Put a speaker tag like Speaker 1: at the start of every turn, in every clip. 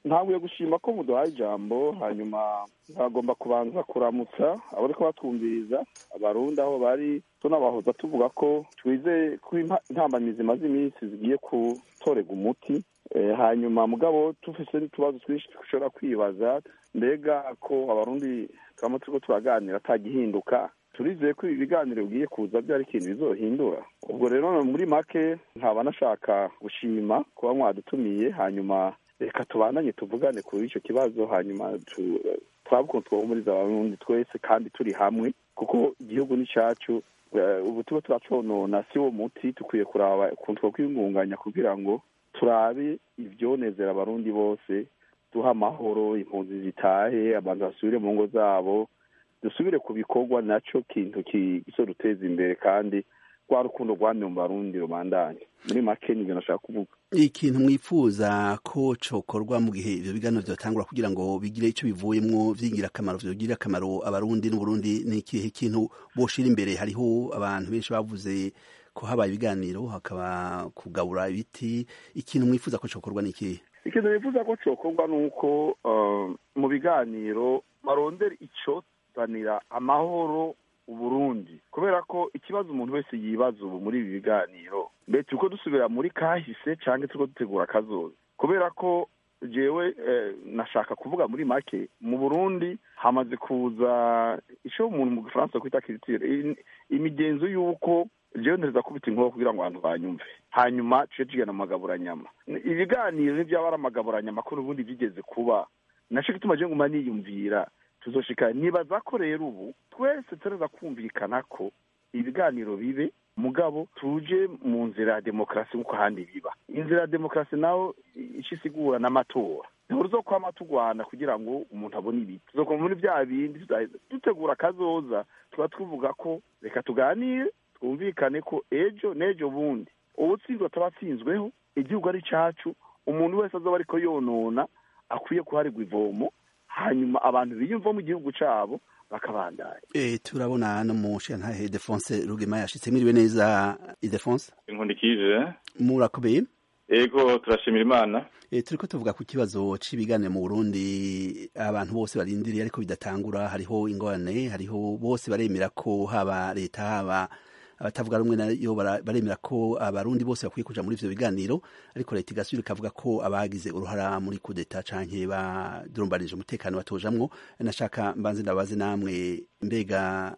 Speaker 1: ntabwo gushima ko muduhaye ijambo hanyuma ntagomba kubanza kuramutsa abariko batwumviriza abarundi aho bari tunabahoza tuvuga ko twizeye ko intambamyi zimaze iminsi zigiye gutorega umuti hanyuma mugabo tufise n'utubazo twinshi dushobora kwibaza mbega ko abarundi turamo turiko turaganira atagihinduka turizeye ko ibi biganiro bigiye kuza byari ikintu bizohindura ubwo rero muri make nkaba nashaka gushima kuba mwadutumiye hanyuma reka tubandanye tuvugane kuri icyo kibazo hanyuma turabe ukuntu twahumuriza abarundi twese kandi turi hamwe kuko igihugu ni cyacu ubu tuba turaconona si wo muti dukwiye kuraba ukuntu twakwiyungunganya kugira ngo turabe ibyonezera abarundi bose duha amahoro impunzi zitahe abantu basubire mu ngo zabo dusubire ku bikorwa nacyo kintu duteza imbere kandi rwa rukundo rwamye mu barundi rubandanye muri make nibyo nashaka kuvuga
Speaker 2: ikintu mwifuza ko cokorwa mu gihe ivyo biganiro vyotangura kugira ngo bigire ico bivuyemwo vy'ingirakamaro vyogirira akamaro abarundi n'uburundi ni ikihe kintu boshira imbere hariho abantu benshi bavuze ko habaye ibiganiro hakaba kugabura ibiti ikintu mwifuza ko cokorwa ni ikihe
Speaker 1: ikintu nifuza ko cokorwa ni uko mu biganiro barondera ico zanira amahoro uburundi kubera ko ikibazo umuntu wese yibaza ubu muri ibi biganiro mbere turiko dusubira muri kahise canke turiko dutegura akazoza kubera ko jewe nashaka kuvuga muri make mu burundi hamaze kuza ico umuntu mu gifaransa kwita kiritire imigenzo y'uko jewe ntereza kubita inkoho kugira ngo abantu banyumve hanyuma tuce tugenda mu magaburanyama ibiganiro n'ivyaba ari amagaburanyama ko n'ubundi vyigeze kuba naco gituma je nguma niyumvira tuzoshika nibaza ko rero ubu twese tureza kumvikana ko ibiganiro bibe mugabo tuje mu nzira ya demokarasi nk'uko ahandi biba inzira ya demokarasi naho ico isigura n'amatora ntabwo tuzokwama tugwana kugira ngo umuntu abone ibiti tuzokoma muri vya bindi dutegura akazoza tuba tuvuga ko reka tuganire twumvikane ko ejo n'ejo bundi ubutsinzwe ataba atsinzweho igihugu ari cacu umuntu wese azoba ariko yonona akwiye kuharirwa ivomo hanyuma abantu biyumva mu gihugu cabo bakabandanya
Speaker 2: e, turabona no mu shantahe Defonse Rugema yashitse mwiriwe neza Idefonse
Speaker 3: inkundikije
Speaker 2: murakomeye
Speaker 3: ego turashimira imana
Speaker 2: e, turiko tuvuga ku kibazo c'ibiganiro mu Burundi abantu bose barindiriye ariko bidatangura hariho ingorane hariho bose baremera ko haba leta haba abatavuga rumwe nayo baremera ko abarundi bose bakwiye kuja muri ivyo biganiro ariko leta igasubira ikavuga ko abagize uruhara muri kudeta canke badurumbanije umutekano batojamwo nashaka mbanze ndabaze namwe mbega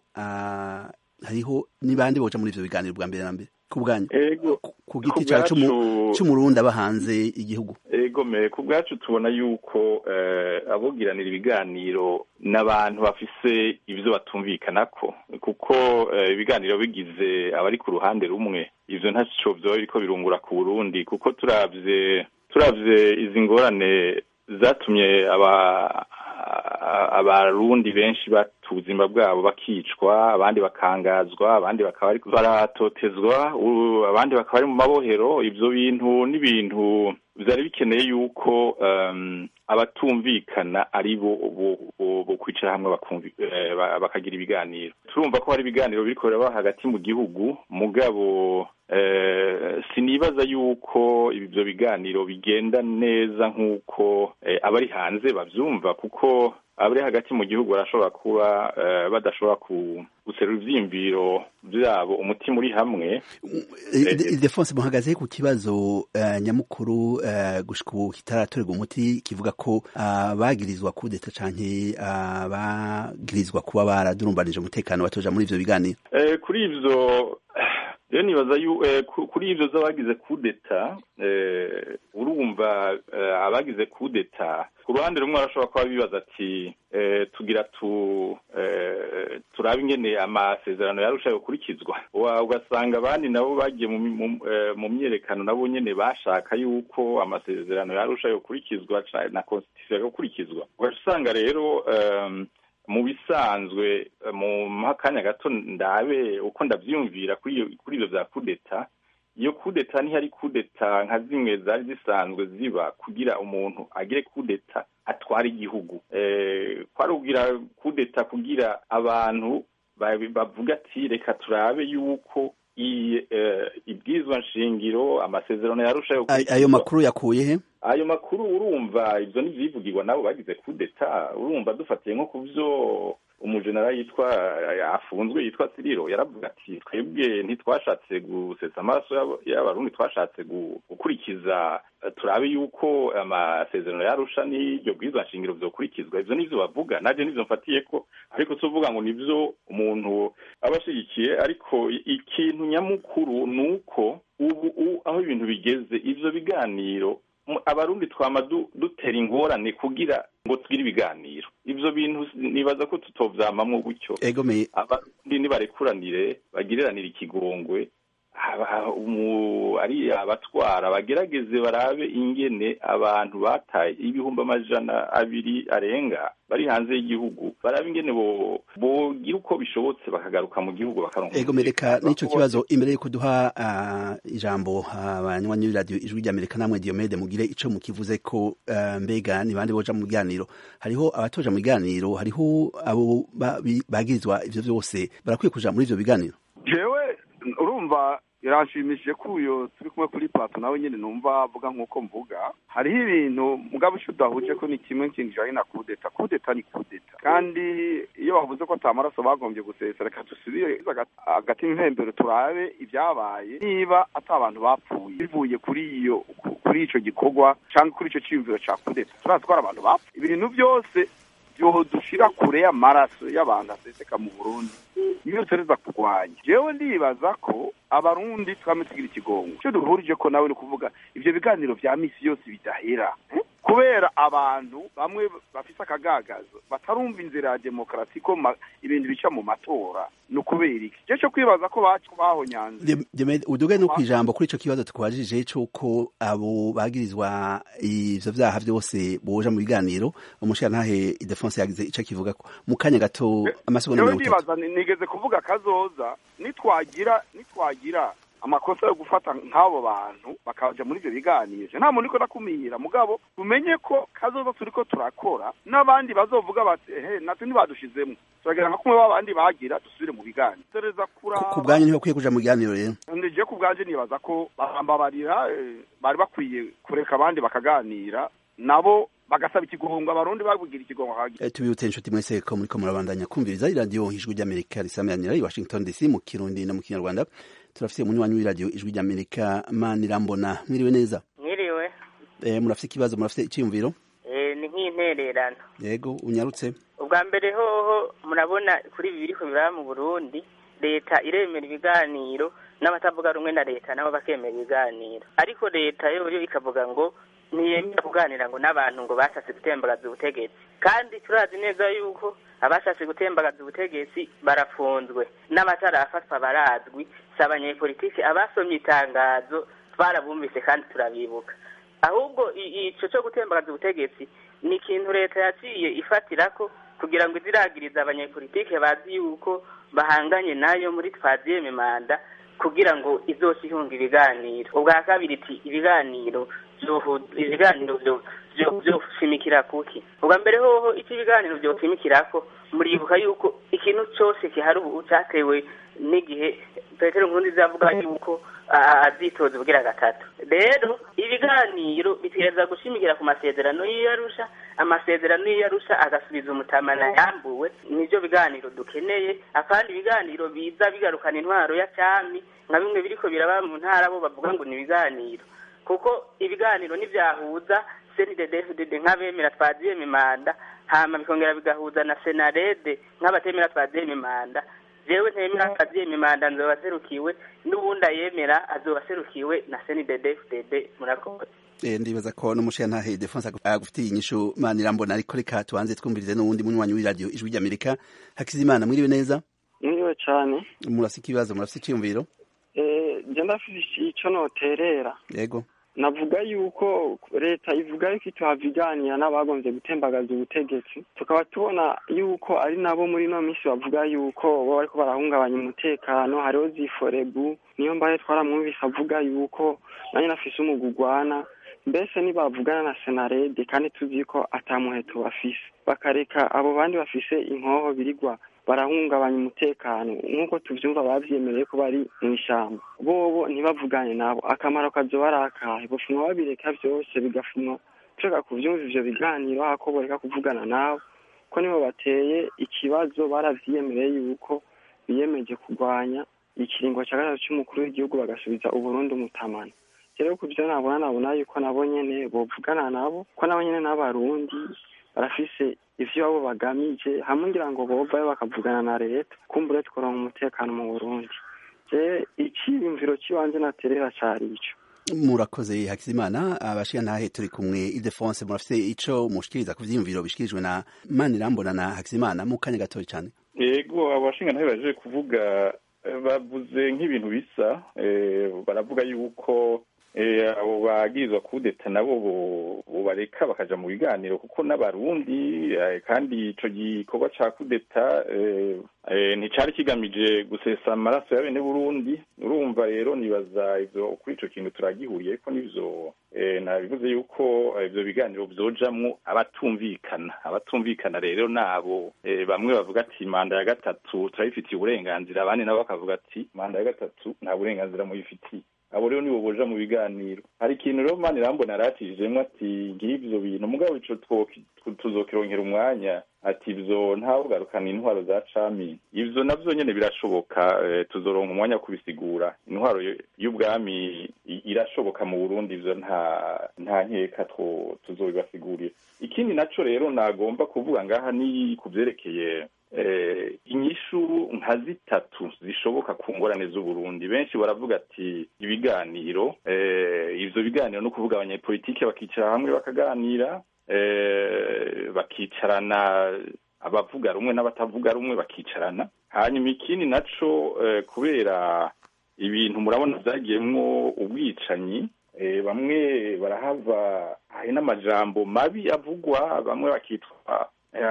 Speaker 2: hariho n'ibandi boja muri ivyo biganiro bwa mbere na mbere ku bwanyu ku giti cawe c'umurundi aba hanze igihugu
Speaker 3: ego me ku bwacu tubona yuko abogiranira ibiganiro n'abantu bafise ivyo batumvikanako kuko ibiganiro bigize abari ku ruhande rumwe ivyo ntaco vyoba biriko birungura ku burundi kuko turavye turavye izi ngorane zatumye aba abarundi benshi bata ubuzima bwabo bakicwa abandi bakangazwa abandi bakaba baratotezwa abandi bakaba bari mu mabohero ivyo bintu n'ibintu vyari bikeneye yuko um, abatumvikana ari bo bo kwicara hamwe bakagira ibiganiro turumva ko hari ibiganiro biriko biraba hagati mu gihugu mugabo sinibaza yuko ibyo biganiro bigenda neza nk'uko abari hanze babyumva kuko abari hagati mu gihugu barashobora kuba badashobora guserura ivyiyumviro vyabo umutima uri hamwe
Speaker 2: Ildefonse muhagaze ku kibazo nyamukuru gushika ubu kitaratorerwa umuti kivuga ko abagirizwa kudeta canke abagirizwa kuba baradurumbanije umutekano batoja muri ivyo biganiro
Speaker 3: kuri ivyo rero nibaza kuri ivyo z'abagize kudeta urumva abagize kudeta ku ruhande rumwe arashobora kuba bibaza ati tugira tu turabe ingene amasezerano yarusha yokurikizwa ugasanga abandi nabo bagiye mu myerekano nabo nyene bashaka yuko amasezerano yarusha yokurikizwa na constitution yokurikizwa ugaca usanga rero mu bisanzwe mu akanya gato ndabe uko ndavyumvira kuri ivyo vya kudeta iyo kudeta ntihari kudeta nka zimwe zari zisanzwe ziba kugira umuntu agire kudeta atwara igihugu kwari kugira kudeta kugira abantu bavuga ati reka turabe yuko ibwizwa nshingiro amasezerano yarushaho
Speaker 2: ayo makuru yakuye he
Speaker 3: ayo makuru urumva ibyo ntibyivugirwa nabo bagize kudeta urumva dufatiye nko ku byo umujenera yitwa afunzwe yitwa siriro yaravuga ati twebwe ntitwashatse gusetsa amaraso y'abarundi twashatse gukurikiza turabe yuko amasezerano yarusha n'iryo bwiza nshingiro byokurikizwa ibyo nivyo bavuga naje nivyo mfatiye ko ariko tuvuga ngo nivyo umuntu aba ashigikiye ariko ikintu nyamukuru ni uko ubu aho ibintu bigeze ivyo biganiro abarundi twama dutera ingorane kugira ngo tugire ibiganiro ivyo bintu nibaza ko tutovyamamwo gutyo abarundi nibarekuranire bagiriranire ikigongwe ari abatwara bagerageze barabe ingene abantu bataye ibihumbi amajana abiri arenga bari hanze y'igihugu barabe ingene bogira uko bishobotse bakagaruka mu gihugu bakaronka
Speaker 2: ego mereka n'ico kibazo imbere yuko duha uh, ijambo abanywanyi uh, b'iradiyo ijwi ry'amerika namwe diomede mugire ico mukivuze ko uh, mbega ni bande boja mu biganiro hariho abatoja mu biganiro hariho abo bagirizwa ivyo vyose barakwiye kuja muri ivyo biganiro
Speaker 1: jewe urumva biranshimishije ko uyo turi kumwe kuri plato nawe nyine numva avuga nk'uko mvuga hariho ibintu mugabo icyo udahuje ko ni kimwe kintu kijanye na kudeta kudeta ni kudeta kandi iyo bavuze ko ata maraso bagombye gusesa reka dusubire agati impembero turabe ibyabaye niba ata abantu bapfuye bivuye kuri iyo kuri ico gikorwa cyangwa kuri ico ciyumviro ca kudeta turazi ko hari abantu bapfuye ibintu byose dushira kure y'amaraso y'abantu aseseka mu burundi niyo tugereza kurwanya jewe ndibaza ko abarundi twame tugira ikigongo icyo duhurije ko nawe ni ukuvuga ivyo biganiro vya misi yose bidahera kubera abantu bamwe bafise akagagazo batarumva inzira ya demokarasi ko ibintu bica mu matora ni ukubera iki je co kwibaza ko bahonyanze
Speaker 2: uduge no kwijambo kuri ico kibazo tukubajije c'uko abo bagirizwa ivyo vyaha vyose boja mu biganiro umushirantahe idefonse yagize ico kivuga ko mu kanya gato amasegonda mirongo
Speaker 1: itatu nigeze kuvuga kazoza nitwagira nitwagira amakosa yo gufata nk'abo bantu bakaja muri ivyo biganiro nta muntu iko ndakumira mugabo tumenye ko kazoza turiko turakora n'abandi bazovuga bati ehe natwe ntibadushizemwo turagira nka kumwe b'abandi bagira dusubire mu biganiro tereza kura
Speaker 2: ku bwanyu niho kwiye kuja mu biganiro rero
Speaker 1: ndije ku bwanje nibaza ko barambabarira bari bakwiye kureka abandi bakaganira nabo bagasaba ikigongo abarundi babugira ikigongo
Speaker 2: e, tubibutse inshuti mwese ko muriko murabandanya kumviriza iradiyo ijwi ry'amerika risameranira i washington dc mu kirundi no mu kinyarwanda turafise umunywanyi w'iradiyo ijwi ry'amerika manirambona mwiriwe neza
Speaker 4: mwiriwe
Speaker 2: e, murafise ikibazo murafise iciyumviro
Speaker 4: e, ni nk'intererano
Speaker 2: yego unyarutse
Speaker 4: ubwa mbere hoho murabona kuri ibi biriko biraba mu burundi leta iremera ibiganiro n'abatavuga rumwe na leta nabo bakemera ibiganiro ariko leta yoyo ikavuga ngo ntiyemera kuganira ngo n'abantu ngo bashatse gutembagaza ubutegetsi kandi turazi neza yuko abashatse gutembagaza ubutegetsi barafunzwe n'abatarafatwa barazwi si abanyepolitiki abasomye itangazo twarabumvise kandi turabibuka ahubwo ico co gutembagaza ubutegetsi ni ikintu leta yaciye ifatirako kugira ngo iziragirize abanyepolitike bazi yuko bahanganye nayo muri twaziyeme manda kugira ngo izose ihunga ibiganiro ubwa kabiri iti ibiganiro ibiganiro vyoshimikira kuki ubwa mbere hoho icyo ibiganiro vyoshimikirako muribuka yuko ikintu cose kihari ubu catewe n'igihe petero nkurunziza avuga yuko azitoza ubugira gatatu rero ibiganiro bitegereza gushimikira ku masezerano y'iyarusha amasezerano y'iyarusha agasubiza umutamana yambuwe nivyo biganiro dukeneye akandi ibiganiro biza bigarukana intwaro ya cami nka bimwe biriko biraba mu ntara bo bavuga ngo ni ibiganiro kuko ibiganiro nivyahuza senidedefdd nk'abemera twaziyeme manda hama bikongera bigahuza na senarede nk'abatemera twaziyeme manda jewe ntemera twaziyeme manda nzoba serukiwe n'uwundi ayemera azoba serukiwe na senidedefdd murakoze
Speaker 2: ndibaza ko n'umushirantahe defonse agufitiye inyishu manirambona ariko reka tubanze twumvirize n'uwundi munywanyi w'iradiyo ijwi ry'amerika hakizimana mwiriwe neza
Speaker 5: mwiriwe cane
Speaker 2: murafise ikibazo murafise iciyumviro
Speaker 5: je ndafise ico noterera
Speaker 2: yego
Speaker 5: navuga yuko leta ivuga yuko ituhaviganira n'abagomvye gutembagaza ubutegetsi tukaba tubona yuko ari nabo muri ino minsi bavuga yuko bo bariko barahungabanya umutekano hariho ziforebu niyo mbaye twaramwumvise avuga yuko nanye nafise umugugwana mbese nibavugana na senarede kandi tuzi ko ata muheto bafise bakareka abo bandi bafise inkoho birigwa barahungabanya umutekano nk'uko tuvyumva bavyemereye ko bari mu ishyamba bobo ntibavugane nabo akamaro kazoba ari akahe bofuma babireka vyose bigafumwa ushaka kuvyumva ivyo biganiro hako boreka kuvugana nabo ko nibo bateye ikibazo baravyiyemereye yuko biyemeje kurwanya ikiringo ca gatatu c'umukuru w'igihugu bagasubiza uburundi umutamana rero ku vyo nabona nabona yuko nabo nyene bovugana nabo ko nabo nyene n'abarundi barafise ivyo babo bagamije hamwe ngira ngo bovayo bakavugana na leta kumbure tworonka umutekano mu burundi je iciyumviro ciwanje naterera cari ico
Speaker 2: murakoze hakizimana abashiga ntahe turi kumwe idefonse murafise ico mushikiriza ku vyiyumviro bishikirijwe na manirambona na hakizimana mu kanya gatoya cane
Speaker 3: yego abashinga ntahe baje kuvuga bavuze nk'ibintu bisa baravuga yuko abo bagirizwa kudeta nabo bobareka bakaja mu biganiro kuko n'abarundi kandi ico gikorwa ca kudeta nticari kigamije gusesa amaraso ya bene burundi urumva rero nibaza ivyo kuri ico kintu turagihuriye ko n'ivyo nabivuze yuko ivyo biganiro vyojamwo abatumvikana abatumvikana rero nabo bamwe bavuga ati manda ya gatatu turayifitiye uburenganzira abandi nabo bakavuga ati manda ya gatatu nta burenganzira muyifitiye abo rero nibo boja mu biganiro hari ikintu rero mani rambona aratijemwo ati ngivyo bintu mugabo ico tuzokironkera umwanya ati ivyo ntawugarukana intwaro za cami ivyo navyo nyene birashoboka tuzoronka umwanya wo kubisigura intwaro y'ubwami irashoboka mu burundi ivyo nta nta nkeka tuzobibasigurira ikindi naco rero nagomba kuvuga ngaha ni ku vyerekeye inyishu nka zitatu zishoboka ku ngorane z'uburundi benshi baravuga ati ibiganiro ivyo biganiro no kuvuga abanyepolitike bakicara hamwe bakaganira bakicarana abavuga rumwe n'abatavuga rumwe bakicarana hanyuma ikindi naco kubera ibintu murabona vyagiyemwo ubwicanyi bamwe barahava hari n'amajambo mabi avugwa bamwe bakitwa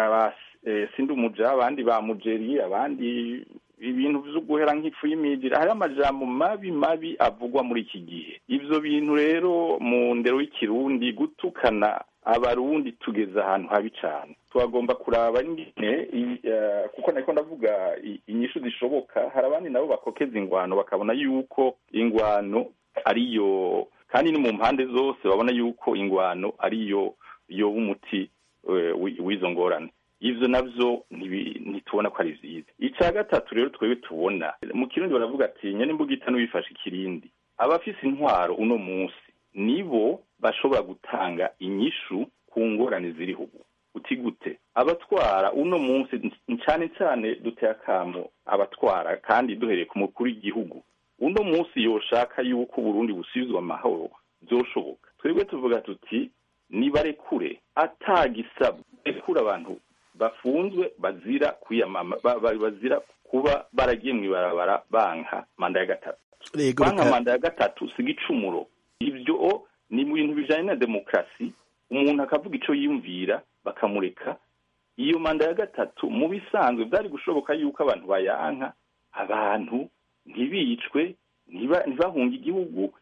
Speaker 3: sindi umuja abandi ba mujeri abandi ibintu vyo guhera nk'ifu y'imijira hari amajambo mabi mabi avugwa muri iki gihe ivyo bintu rero mu ndero y'ikirundi gutukana abarundi tugeze ahantu habi cane twagomba kuraba ingene kuko nariko ndavuga inyishu zishoboka hari abandi nabo bakokeza ingwano bakabona yuko ingwano ariyo kandi ni mu mpande zose babona yuko ingwano ariyo yoba umuti w'izo ngorane ivyo navyo ntitubona ko ari vyiza ica gatatu rero twebwe tubona mu kirundi baravuga ati nyene imbugita n'uwifashe ikirindi abafise intwaro uno munsi nibo bashobora gutanga inyishu ku ngorane ziriho ubu uti gute abatwara uno munsi cane cane duteye akamo abatwara kandi duhereye ku mukuru w'igihugu uno munsi yoshaka yuko uburundi busubizwa amahoro vyoshoboka twebwe tuvuga tuti nibarekure atagisabwa rekura abantu bafunzwe bazira kwiyamama bazira kuba baragiye mw'ibarabara banka manda ya gatatu banka manda ya gatatu si igicumuro ivyo ni mu bintu bijanye na demokarasi umuntu akavuga ico yiyumvira bakamureka iyo manda ya gatatu mu bisanzwe vyari gushoboka yuko abantu bayanka abantu ntibicwe ntibahunge igihugu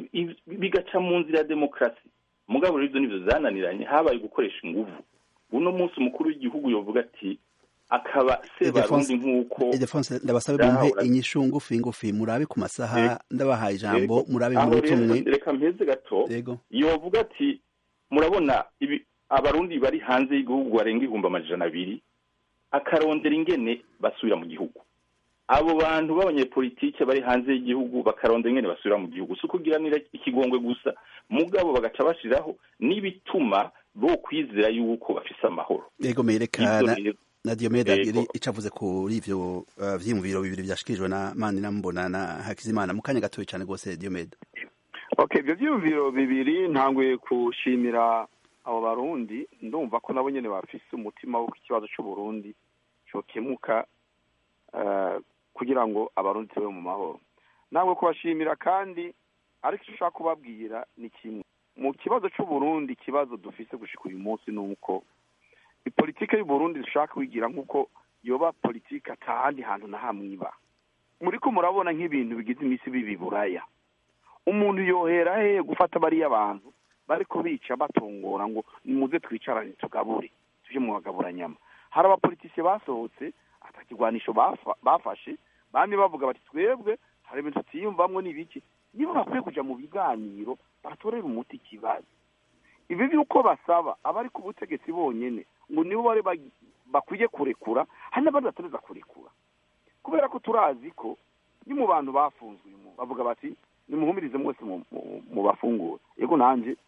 Speaker 3: bigaca mu nzira ya demokarasi mugabo rero ivyo nivyo zananiranye habaye gukoresha inguvu uno munsi umukuru w'igihugu yovuga ati akaba sebarundi nk'uko
Speaker 2: Ildefonse ndabasabe mumpe inyishu ngufi ngufi murabe ku masaha ndabahaye ijambo murabe mu tumwe
Speaker 3: reka mpeze gato yovuga ati murabona ibi abarundi bari hanze y'igihugu barenga ibihumbi amajana abiri akarondera ingene basubira mu gihugu abo bantu b'abanyepolitike bari hanze y'igihugu bakarondera ingene basubira mu gihugu si ukugiranira ikigongwe gusa mugabo bagaca bashiraho n'ibituma bo kwizera yuko bafise amahoro
Speaker 2: yego merekana na Diomede abiri icavuze kuri ivyo uh, vyiyumviro bibiri vyashikirijwe na Mani Nambona na Hakizimana mu kanya gatoya cane gose Diomede
Speaker 1: okay ivyo vyiyumviro bibiri ntanguye kushimira abo barundi ndumva ko nabo nyene bafise umutima wo ikibazo c'uburundi cokemuka uh, kugira ngo abarundi tube mu mahoro ntabwo kubashimira kandi ariko icyo ushaka kubabwira ni kimwe mu kibazo c'uburundi ikibazo dufise gushika uyu munsi ni uko ipolitike y'uburundi dushaka kwigira nk'uko yoba politike atahandi hantu na hamwe iba muriko murabona nk'ibintu bigize iminsi bibiburaya umuntu yohera hehe gufata bariya bantu bariko bica batongora ngo muze twicarane tugabure tuje mu bagaburanyama hari abapolitisiye basohotse atakigwanisho bafa- bafashe bamwe bavuga bati twebwe hari ibintu tutiyumvamwo n'ibiki niba bakwiye kuja mu biganiro batorera umuti ikibazo ibi by'uko basaba abari ku butegetsi bonyene ngo nibo bari bagi- bakwiye kurekura hari n'abandi batareza kurekura kubera ko turazi ko ni mu bantu bafunzwe uyu muntu bavuga bati nimuhumirize mwese mu- mu- mu bafungura yego nanje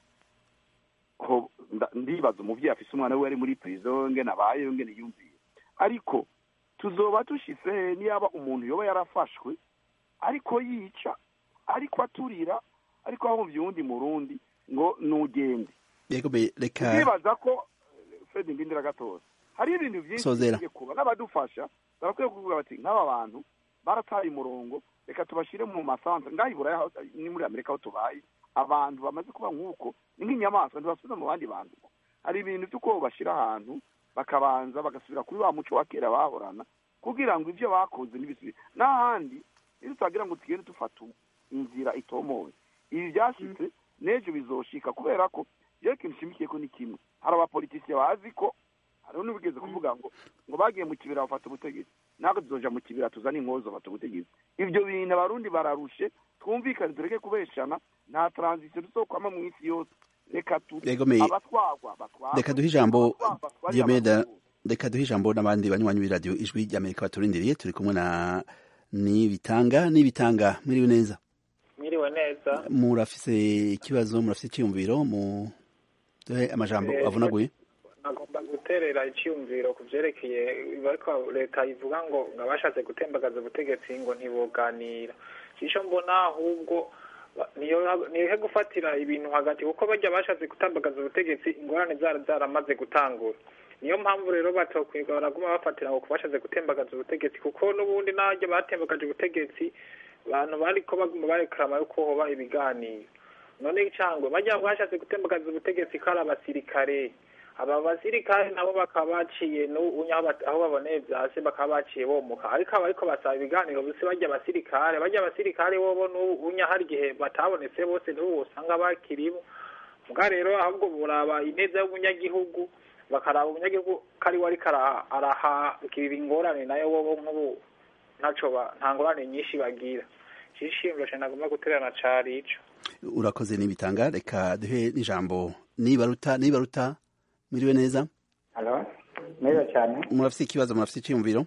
Speaker 1: ko nda- ndibaza umuvyeyi afise umwana we ari muri prison ngene abayeho ngene yumviye ariko tuzoba dushitse he niyaba umuntu yoba yarafashwe ariko yica ariko aturira ariko ahumvye uwundi murundi ngo nugende
Speaker 2: yego be reka
Speaker 1: ndibaza ko fred ndindira gatoza hari ibintu byinshi
Speaker 2: Sozera.
Speaker 1: bikwiye kuba n'abadufasha barakwiye kuvuga bati nk'aba bantu barataye umurongo reka tubashyire mu masantere ngaho iburayi aho- ni muri amerika aho tubaye abantu bamaze kuba nk'uko ni nk'inyamaswa ntibasubiza mu bandi bantu hari ibintu by'uko bashyira ahantu bakabanza bagasubira kuri wa muco wa kera bahorana kugira ngo ibyo bakoze ntibisubire n'ahandi iyo tutagira ngo tugende dufata inzira itomowe ibi byashyitse n'ejo bizoshika kubera ko iyo ikintu nshimikiye ko ni kimwe hari abapolitisiye bazi ko hariho n'ubigeze kuvuga ngo ngo bagiye mu kibira bafata ubutegetsi natwe tuzoja mu kibira tuzane inkozo bafata ubutegetsi ibyo bintu abarundi bararushe twumvikane tureke kubeshana nta transition tuzokwama mu isi yose reka tu
Speaker 2: Yego, me-
Speaker 1: abatwagwa batwagwe
Speaker 2: reka duhe ijambo
Speaker 1: abatwagwa batware
Speaker 2: Diomeda
Speaker 1: abarundi.
Speaker 2: reka duhe ijambo n'abandi banywanyi b'iradiyo ijwi ry'amerika baturindiriye turi kumwe na nibitanga nibitanga mwiriwe neza
Speaker 6: mwiriwe neza
Speaker 2: murafise ikibazo murafise icyiyumviro mu duhe amajambo
Speaker 6: Eh,
Speaker 2: avunaguye
Speaker 6: agomba guterera icyumviro ku byerekeye ariko leta ivuga ngo ngo abashatse gutembagaza ubutegetsi ngo ntibuganira icyo mbona ahubwo ba- niyo nihe gufatira ibintu hagati kuko bajya bashatse gutembagaza ubutegetsi ingorane zari zaramaze gutangura niyo mpamvu rero batokwiga baraguma bafatira ngo kubashatse gutembagaza ubutegetsi kuko n'ubundi n'abajya batembagaje ubutegetsi abantu bariko baguma barekarama yuko hoba ibiganiro none icangwe bajya bashatse gutembagaza ubutegetsi kari abasirikare aba basirikare nabo bakaba baciye n'ubu aho bat- aho baboneye vyase bakaba baciye bomuka ariko aba ariko basaba ibiganiro bose bajya abasirikare bajya abasirikare bobo n'ubu hari igihe batabonetse bose n'ubu usanga bakiribo mbwa rero ahubwo buraba ineza y'umunyagihugu bakaraba umunyagihugu ko ari we ariko ara- arahagirira ingorane nayo bobo nk'ubu ntaco ba- nta ngorane nyinshi bagira cishimiro cane nagomba guterana cari ico
Speaker 2: urakoze nibitanga reka duhe n'ijambo nibaruta nibaruta mwiriwe neza
Speaker 7: Halo, neza cyane
Speaker 2: murafise ikibazo murafise icyiyumviro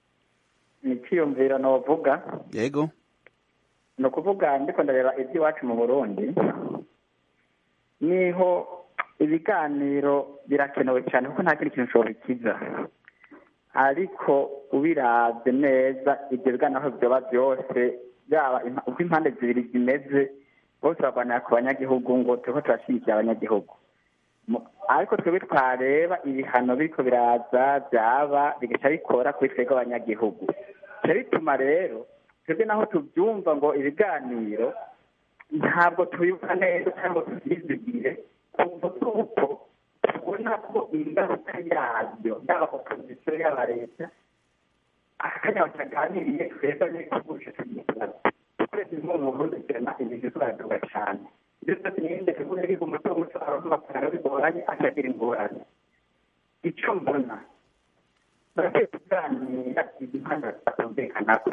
Speaker 7: ni icyiyumviro novuga
Speaker 2: yego
Speaker 7: ni ukuvuga ndiko ndareba iby'iwacu mu burundi niho ibiganiro birakenewe cyane kuko nta kindi kintu ushobora bikiza ariko ubiravye neza ibyo biganiro aho vyoba byose byaba impa- uko impande zibiri zimeze bose barwanira ku banyagihugu ngo turiko turashyigikira abanyagihugu Mu- ariko twebwe twareba ibihano biriko biraza byaba bigaca bikora kuri twebwe abanyagihugu bica bituma rero twebwe naho tubyumva ngo ibiganiro ntabwo tubibona neza cyangwa tubyizigire kumva tuko tubona ko ingaruka yabyo yaba opozisiyo yaba leta akanya bataganiriye twebwe abanyagihugu tugiye kubaza twese nko mu burundi turema ibintu turaduga cyane ibyo byose nirinde kuvuga ariko umuco muco abavuga bakanga bigoranye akagira ingorane icyo mbona barakwiye kuganira izi mpande batumvikanako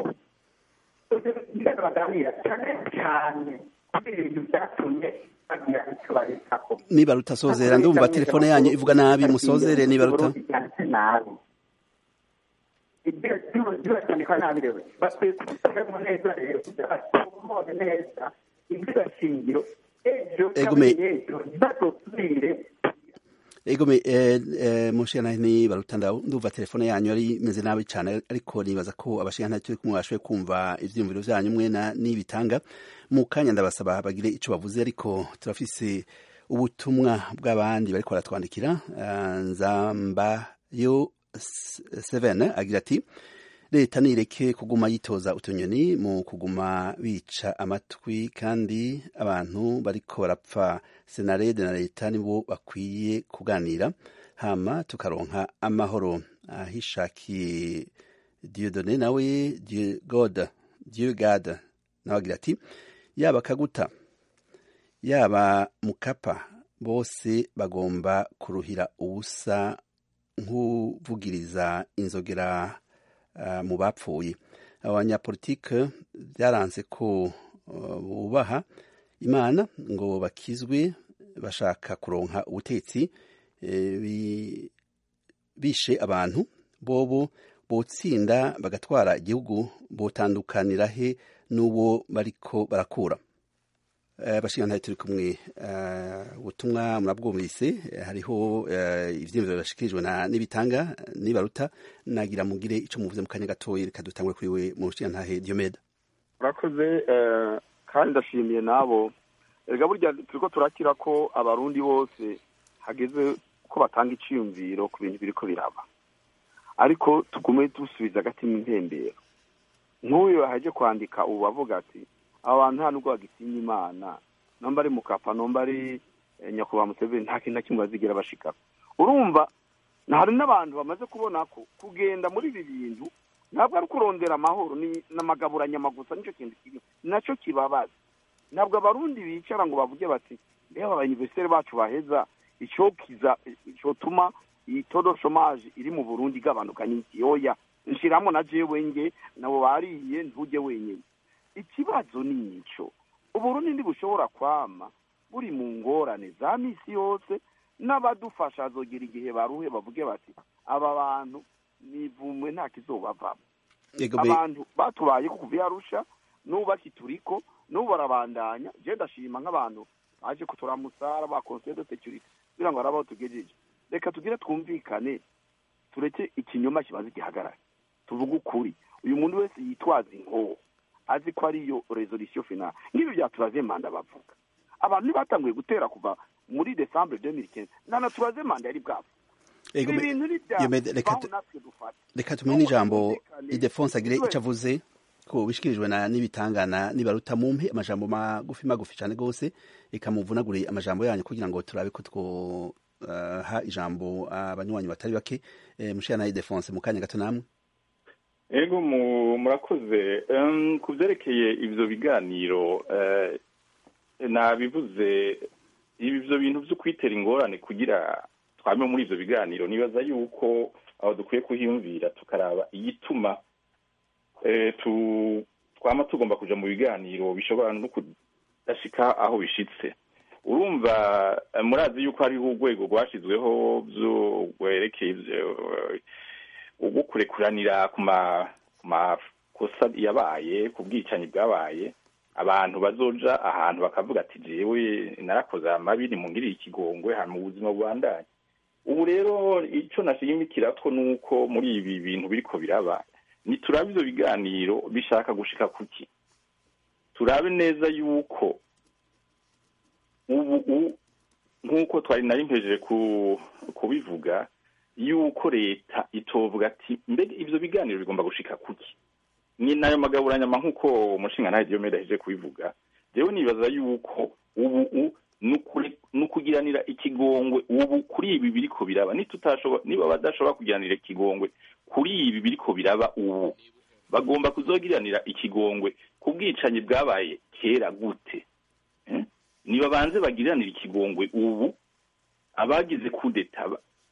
Speaker 7: ingano baganira cyane cyane kuri ibintu byatumye bagira icyo baritaho
Speaker 2: nibaruta sozera ndumva telefone yanyu ivuga nabi musozere nibaruta
Speaker 7: byanditse nabi ibyo byandikwa nabi rero bakwiye kubisubiramo neza rero kugira batomore neza ibyo shingiro ejo
Speaker 2: Ego me-
Speaker 7: cyangwa ejo ntibazosubire
Speaker 2: Ego me eh, eh, mushana ni barutanda ndumva telefone yanyu yari imeze nabi cyane ariko nibaza ko abashana turi kumwe bashoboye kumva ivyumviro vyanyu mwe na nibitanga mu kanya ndabasaba bagire ico bavuze ariko turafise ubutumwa bw'abandi bariko baratwandikira uh, nzamba yo 7 agira ati leta nireke kuguma yitoza utunyoni mu kuguma bica amatwi kandi abantu bariko barapfa senarede na leta nibo bakwiye kuganira hama tukaronka amahoro ahishakiye diodone nawe Dieu god dieu gad nawe agira ati yaba kaguta yaba mukapa bose bagomba kuruhira ubusa nk'uvugiriza inzogera mu bapfuye abanyapolitike byaranze ko bubaha imana ngo bakizwe bashaka kuronka ubutetsi bishe abantu bobo botsinda bagatwara igihugu botandukanira he n'uwo bariko barakura bashinga turi kumwe ubutumwa murabwumvise hariho ivyiyumviro bashikirijwe n'ibitanga nibaruta nagira mugire ico muvuze mu kanya gatoya reka dutangure kuri we mu rushinga ntahe Diomede
Speaker 1: urakoze kandi ndashimiye nabo erega burya turiko turakira ko abarundi bose hageze ko batanga iciyumviro ku bintu biriko biraba ariko tugume dusubiza agati mpembero nk'uyu haje kwandika ubu avuga ati aba bantu nta nubwo bagitinya imana nomba ari mukapa nomba ari nyakubahwa museveni nta kintu na kimwe bazigira bashikako urumva hari n'abantu bamaze kubona ko kugenda muri ibi bintu ntabwo ari kurondera amahoro ni n'amagaburanyamagusa nicyo kintu kibi nacyo kibabaza ntabwo abarundi bicara ngo bavuge bati reba abayuniveriseri bacu baheza icyokiza cyotuma iyi todo shomaje iri mu burundi igabanuka ni iki oya nshiramo na jewe nge nabo bariye ntujye wenyine ikibazo ni icyo uburundi ntibushobora kwama buri mu ngorane za misi yose n'abadufasha hazogera igihe baruhe bavuge bati aba bantu nivumwe nta kizobavamo abantu batubaye kuva iyo arusha n'ubu bakituriko n'ubu barabandanya je ndashima nk'abantu baje kuturamusara ba conseil de sécurité kugira ngo harabaho tugejeje reka tugire twumvikane tureke ikinyoma kibaze gihagarare tuvuge ukuri uyu muntu wese yitwaza inkoho azi ko ariyo resolution finale nk'ibi byaturaze manda bavuga abantu ntibatanguye gutera kuva muri decembre 2015 nana turaze manda yari bwabo
Speaker 2: reka tumenye n'ijambo idefonse agire icyo avuze ko bishikirijwe na n'ibitangana nibaruta mumpe amajambo magufi magufi cyane rwose reka muvunagure amajambo yanyu kugira ngo turabe ko twoha ijambo abanywanyi batari bake mushira na idefonse mu kanya gato namwe
Speaker 3: ego murakoze ku byerekeye ibyo biganiro nabivuze ibyo bintu byo kwitera ingorane kugira twame muri ibyo biganiro nibaza yuko aho dukwiye kuhiyumvira tukaraba igituma twama tugomba kuja mu biganiro bishobora no kudashika aho bishitse urumva murazi yuko hariho urwego rwashyizweho rwerekeye ubwo kurekuranira ku makosa yabaye ku bwicanyi bwabaye abantu bazoja ahantu bakavuga ati jewe narakoze amabi nimungirire ikigongwe hama ubuzima bubandanye ubu rero ico nashimikira ko nuko muri ibi bintu biriko biraba niturabe ivyo biganiro bishaka gushika kuki turabe neza yuko ubu nk'uko twari nari mpejeje kubivuga yuko leta itovuga ati mbega ivyo biganiro bigomba gushika kuki ni nayo magaburanyama nk'uko umushinga ntahe diyomede aheje kubivuga jewe nibaza yuko ubu ni ukugiranira ikigongwe ubu kuri ibi biriko biraba niba badashobora kugiranira ikigongwe kuri ibi biriko biraba ubu bagomba kuzogiranira ikigongwe ku bwicanyi bwabaye kera gute niba banze bagiranira ikigongwe ubu abagize kudeta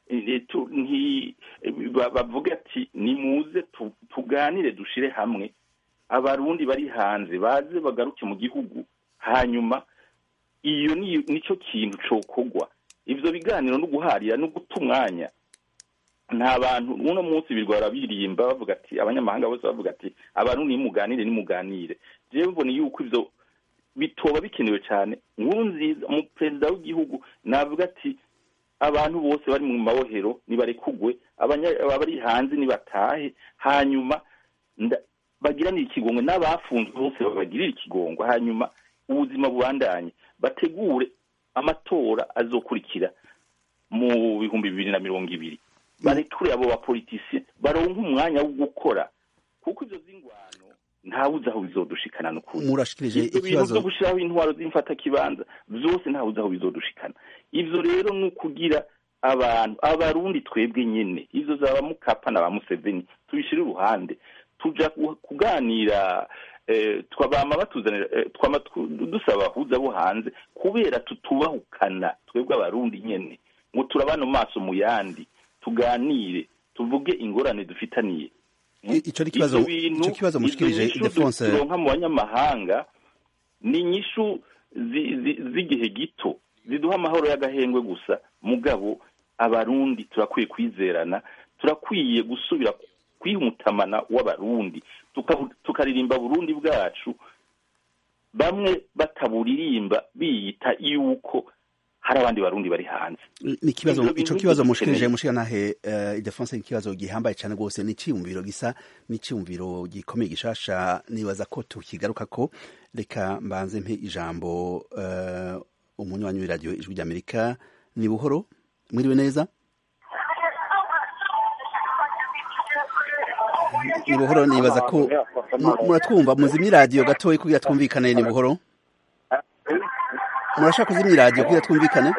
Speaker 3: bavuga ati nimuze tuganire dushire hamwe abarundi bari hanze baze bagaruke mu gihugu hanyuma iyo nicyo kintu cokogwa ivyo biganiro no guharira no guta umwanya nta bantu uno munsi birwara birimba bavuga ati abanyamahanga bose bavuga ati abantu nimuganire nimuganire jewe mbona yuko ivyo bitoba bikenewe cyane nkuru nziza mu perezida w'igihugu navuga ati abantu bose bari mu mabohero nibarekugwe abari hanze nibatahe hanyuma bagiranire ikigongwe n'abafunzwe bose babagirire ikigongwe hanyuma ubuzima bubandanye bategure amatora azokurikira mu bihumbi bibiri na mirongo ibiri barekure abo bapolitisiye baronke umwanya wo gukora kuko izo z'ingwano ntawuzi aho bizodushikana n'ukuri
Speaker 2: murashikirije
Speaker 3: ibyo bintu byo gushiraho intwaro z'imfatakibanza byose ntawuzi aho bizodushikana ivyo rero ni ukugira abantu abarundi twebwe nyene izo zaba mukapa na ba museveni tubishire uruhande tuja kuganira twabama batuzanira twama dusaba abahuza bo hanze kubera tutubahukana twebwe abarundi nyene ngo turabane mu maso mu yandi tuganire tuvuge ingorane dufitaniye
Speaker 2: ico ni kibazo ico kibazo mushikirije Defonse
Speaker 3: turonka mu banyamahanga ni inyishu z'igihe gito ziduha amahoro y'agahengwe gusa mugabo abarundi turakwiye kwizerana turakwiye gusubira kwiha umutamana w'abarundi tukaririmba burundi bwacu bamwe bataburirimba biyita yuko hari abandi barundi bari hanze
Speaker 2: ni kibazo ico kibazo mushikirije mushikanahe uh, Idefonse ikibazo gihambaye cyane gose ni ciyumviro gisa ni ciyumviro gikomeye gishasha nibaza ko tukigaruka ko reka mbanze mpe ijambo uh, umunywanyi w'iradiyo ijwi ry'Amerika ni buhoro mwiriwe neza ni buhoro nibaza ko muratwumva muzimye iradiyo gatoya kugira twumvikane ni buhoro murashaka kuzimya iradiyo kugira twumvikane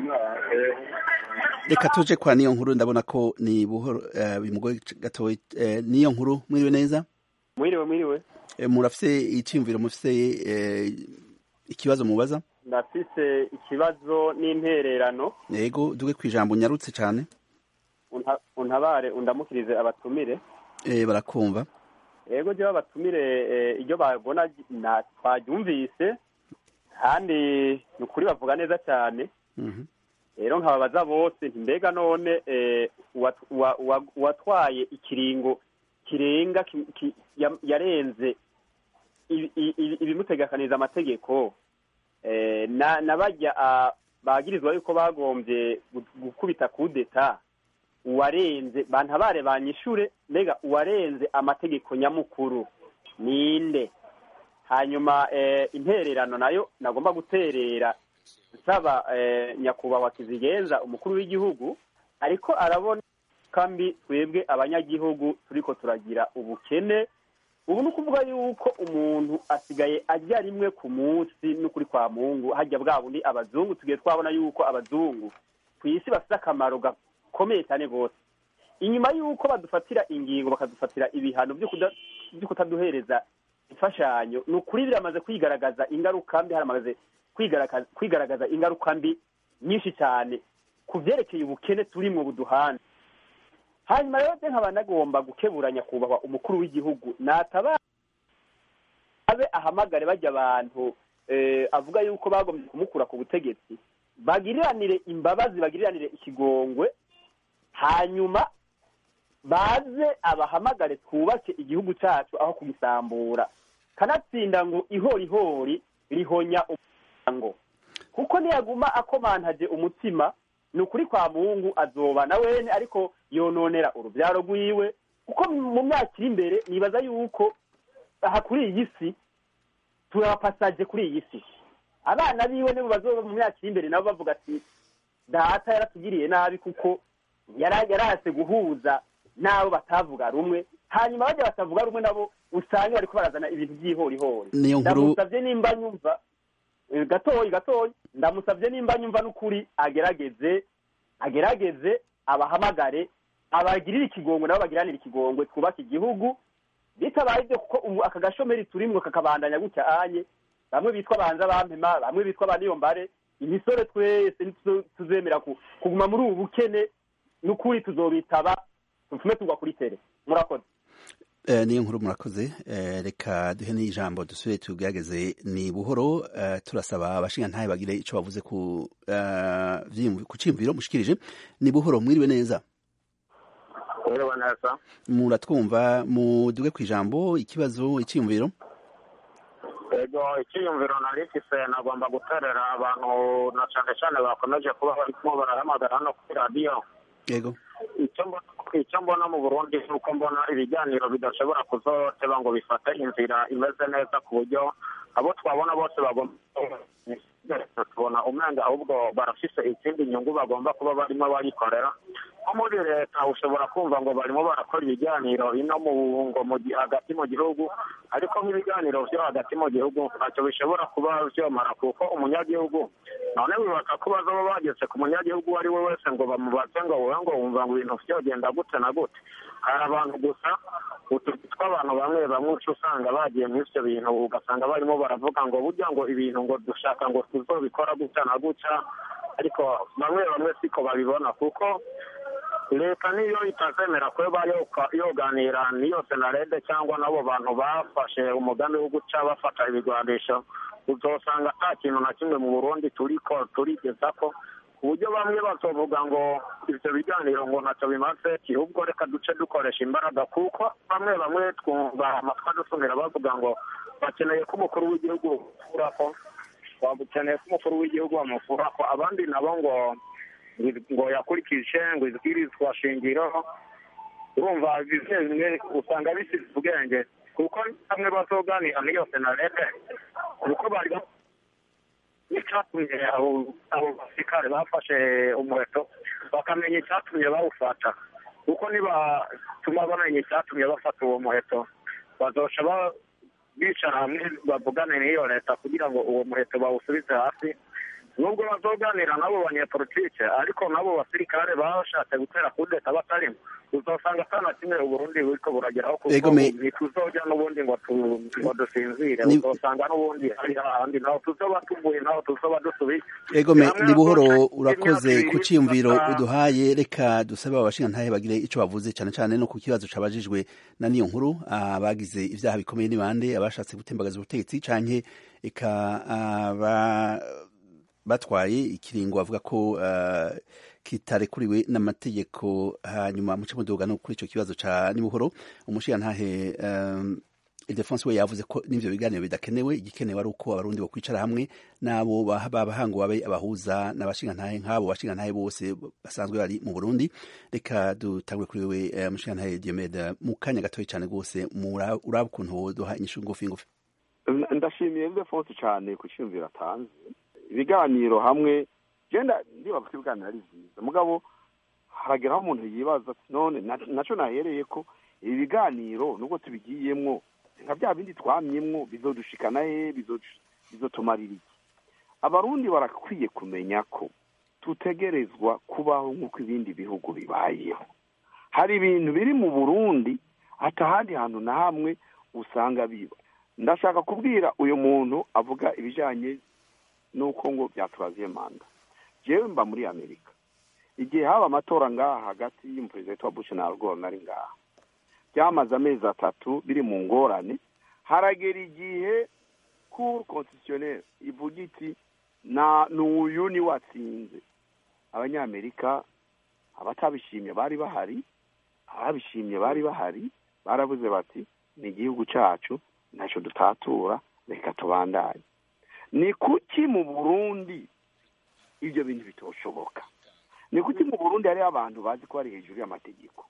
Speaker 2: reka tuje kwa niyo nkuru ndabona ko ni buhoro bimugoye gatoya niyo nkuru mwiriwe neza
Speaker 8: mwiriwe mwiriwe
Speaker 2: murafise icyiyumviro mufise ikibazo mubaza
Speaker 8: ndafise ikibazo n'intererano
Speaker 2: yego duge ku ijambo unyarutse cyane
Speaker 8: untabare undamukirize abatumire
Speaker 2: eh barakumva
Speaker 8: yego jewe abatumire iryo babona twaryumvise kandi ni ukuri bavuga neza cyane rero nkababaza bose mbega none uwatwaye ikiringo kirenga yarenze ibimutegekaniriza amategeko n'abajya bagirizwa yuko bagombye gukubita kudeta uwarenze bantabare banyishure mbega uwarenze amategeko nyamukuru ninde hanyuma intererano nayo nagomba guterera nsaba nyakubahwa kizigenza umukuru w'igihugu ariko arabona kambi twebwe abanyagihugu turiko turagira ubukene ubu ni ukuvuga yuko umuntu asigaye ajya rimwe ku munsi n'ukuri kwa mungu hajya bwa bundi abazungu tugiye twabona yuko abazungu ku isi bafite akamaro gakomeye cyane rwose inyuma y'uko badufatira ingingo bakadufatira ibihano byo kutaduhereza imfashanyo ni ukuri biramaze kwigaragaza ingaruka mbi haramaze kwigaragaza ingaruka mbi nyinshi cyane ku byerekeye ubukene turimo buduhana hanyuma rero byo nkaba nagomba gukebura nyakubahwa umukuru w'igihugu nataba abe ahamagare bajya abantu avuga yuko bagombye kumukura ku butegetsi bagiriranire imbabazi bagiriranire ikigongwe hanyuma baze abahamagare twubake igihugu cyacu aho kugisambura kanatsinda ngo ihorihori rihonya umuryango kuko niyaguma akomantaje umutima ni ukuri kwa mungu azoba na wene ariko yononera urubyaro rwiwe kuko mu myaka iri imbere nibaza yuko aha kuri iyi si turabapasaje kuri iyi si abana biwe nibo bazoba mu myaka iri imbere nabo bavuga ati data yaratugiriye nabi kuko yarahase guhuza n'abo batavuga rumwe hanyuma bajya batavuga rumwe nabo usanga bariko barazana ibintu by'ihorihori ndamusabye nimba nyumva gatoyi gatoyi ndamusabye nimba nyumva n'ukuri agerageze agerageze abahamagare abagirire ikigongwe nabo bagiranire ikigongwe twubake igihugu bitabaye ibyo kuko ubu aka gashomeri turimwo kakabandanya gutya anye bamwe bitwa banza bampema bamwe bitwa baniyombare imisore twese tuzemera kuguma muri ubu bukene n'ukuri tuzobitaba tufume tugwa kuri tere murakoze
Speaker 2: niyo nkuru murakoze reka duhe n'ijambo dusubire tugerageze ni buhoro turasaba abashinga ntayo bagire icyo bavuze ku cyiyumviro mushikirije ni buhoro mwiriwe neza
Speaker 9: mwiriwe neza
Speaker 2: muratwumva muduge ku ijambo ikibazo icyiyumviro
Speaker 9: ego icyiyumviro nari mfise nagomba guterera abantu na cyane cyane bakomeje kuba barimo barahamagara hano kuri radiyo
Speaker 2: yego
Speaker 9: icyo mbona mu burundi ni uko mbona ibiganiro bidashobora kuzoteba ngo bifate inzira imeze neza ku buryo abo twabona bose bagomba tubona umwenda ahubwo barafise izindi nyungu bagomba kuba barimo barikorera nko muri leta ushobora kumva ngo barimo barakora ibiganiro ino mu ngo hagati mu gihugu ariko nk'ibiganiro byo hagati mu gihugu ntacyo bishobora kuba byomara kuko umunyagihugu none bibaka ko bazaba bageze ku munyagihugu uwo ari we wese ngo bamubaze ngo wowe ngo wumva ngo ibintu byogenda gute na gute hari abantu gusa utuzi tw'abantu bamwe bamwe uca usanga bagiye muri ibyo bintu ugasanga barimo baravuga ngo burya ngo ibintu ngo dushaka ngo tuzobikora gutya na gutya ariko bamwe bamwe siko babibona kuko leta niyo itazemera kuba yoganira n'iyo senarede cyangwa n'abo bantu bafashe umugambi wo guca bafata ibigwanisho uzosanga nta kintu na kimwe mu burundi turiko turigeza ko ku buryo bamwe bazovuga ngo ivyo biganiro ngo ntacyo bimaze ahubwo reka duce dukoresha imbaraga kuko bamwe bamwe twumva amatwi adusumira bavuga ngo bakeneye ko umukuru w'igihugu bamukurako bakeneye ko umukuru w'igihugu bamukurako abandi nabo ngo ngo yakurikije ngo izwirizwa shingiro urumva bimwe bimwe usanga bisize ubwenge kuko bamwe bazoganira n'iyo senarete kuko bari icyatumye abo basirikare bafashe umuheto bakamenya icyatumye bawufata kuko nibatuma bamenya icyatumye bafata uwo muheto bazoca bicara hamwe bavugane n'iyo leta kugira ngo uwo muheto bawusubize hasi nubwo bazoganira n'abo banyepolitike ariko n'abo basirikare bashatse gutera kudeta batarimo uzasanga atana kimwe uburundi buriko burageraho kuko ntituzojya n'ubundi ngo dusinzire uzosanga n'ubundi hari ahandi naho tuzoba tuvuye naho tuzoba dusubiye
Speaker 2: egome ni buhoro urakoze ku ciyumviro uduhaye reka dusabe abashingantahe bagire ico bavuze cane cane no ku kibazo cabajijwe na niyo nkuru abagize ivyaha bikomeye ni bande abashatse gutembagaza ubutegetsi canke eka batwaye ikiringo bavuga ko kitarekuriwe n'amategeko hanyuma muce muduga no kuri ico kibazo ca nibuhoro umushigantahe Ildefonse we yavuze ko n'ivyo biganiro bidakenewe igikenewe ari uko abarundi bo kwicara hamwe n'abo babahango babe abahuza n'abashingantahe nk'abo bashingantahe bose basanzwe bari mu Burundi reka dutangwe kuri wewe umushigantahe Diomede mu kanya gatoya cane rwose uraba ukuntu woduha inyishu ngufi ngufi
Speaker 1: ndashimiye Ildefonse cane ku ciyumviro atanze ibiganiro hamwe genda ndibaza ko ibiganiro ari byiza mugabo harageraho umuntu yibaza none naco nahereye ko ibi biganiro nubwo tubigiyemwo nka bya bindi twamyemwo bizodushikana he bizotumarira iki abarundi barakwiye kumenya ko tutegerezwa kubaho nk'uko ibindi bihugu bibayeho hari ibintu biri mu burundi hata ahandi hantu na hamwe usanga biba ndashaka kubwira uyu muntu avuga ibijanye n'uko ngo byaturaziye manda jewe mba muri amerika igihe haba amatora ngaha hagati y'umuperezida wa bush na al gore nari ngaha byamaze amezi atatu biri mu ngorane haragera igihe cour constitutionnel ivuga iti na n'uyu ni watsinze abanyamerika abatabishimye bari bahari ababishimye bari bahari baravuze bati ni igihugu cacu ntacyo dutatura reka tubandanye ni kuki mu burundi ibyo bintu bitoshoboka ni kuki mu burundi hariho abantu bazi ko bari hejuru y'amategeko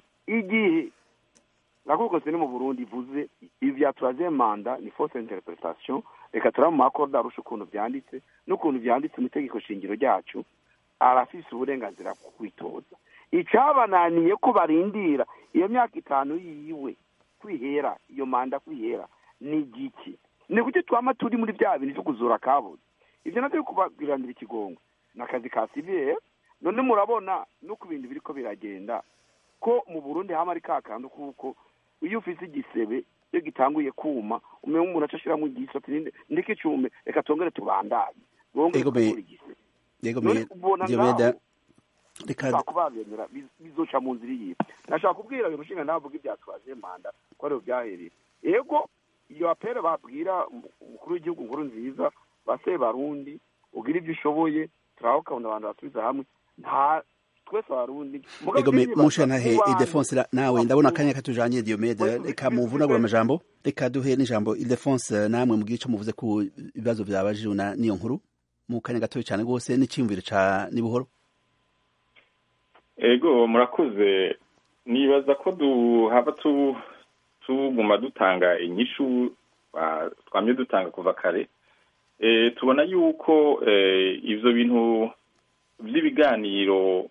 Speaker 1: igihe nakokose ni mu burundi ivuze ibya turaze manda ni fausse interpretation reka turaba mu makoda arusha ukuntu byanditse n'ukuntu byanditse mu itegeko shingiro ryacu arafise uburenganzira bwo kwitoza icyabananiye ko barindira iyo myaka itanu yiwe kwihera iyo manda kwihera ni igiki ni kuki twama turi muri bya bintu byo kuzura kabuze ibyo nabyo kubabwiranira ikigongo ni akazi ka sivire none murabona no ku bintu biriko biragenda ko mu burundi hama ari ka kantu kuko iyo ufise igisebe iyo gitanguye kuma umenya umuntu aca ashiramo igiso ati ndeke icume reka tongere tubandanye bongere kubura igisebe none ubona ngaho reka kubabemera bizoca mu nzira iyihe nashaka kubwira uyu mushinga navuga ibya twaje manda ko ariho byahereye yego iyo apere babwira umukuru w'igihugu nkuru nziza base barundi ugira ibyo ushoboye turaho ukabona abantu basubiza hamwe nta twese abarundi
Speaker 2: ego musha ntahe Ildefonse nawe ndabona akanya katujanye Diomede reka muvunagura amajambo reka duhe n'ijambo Ildefonse namwe mugire ico muvuze ku bibazo byabajijwe na niyo nkuru mu kanya gatoya cyane rwose n'iciyumviro ca nibuhoro
Speaker 3: ego murakoze nibaza ko duhaba tu tuguma dutanga inyishu twamye dutanga kuva kare tubona yuko ivyo bintu vy'ibiganiro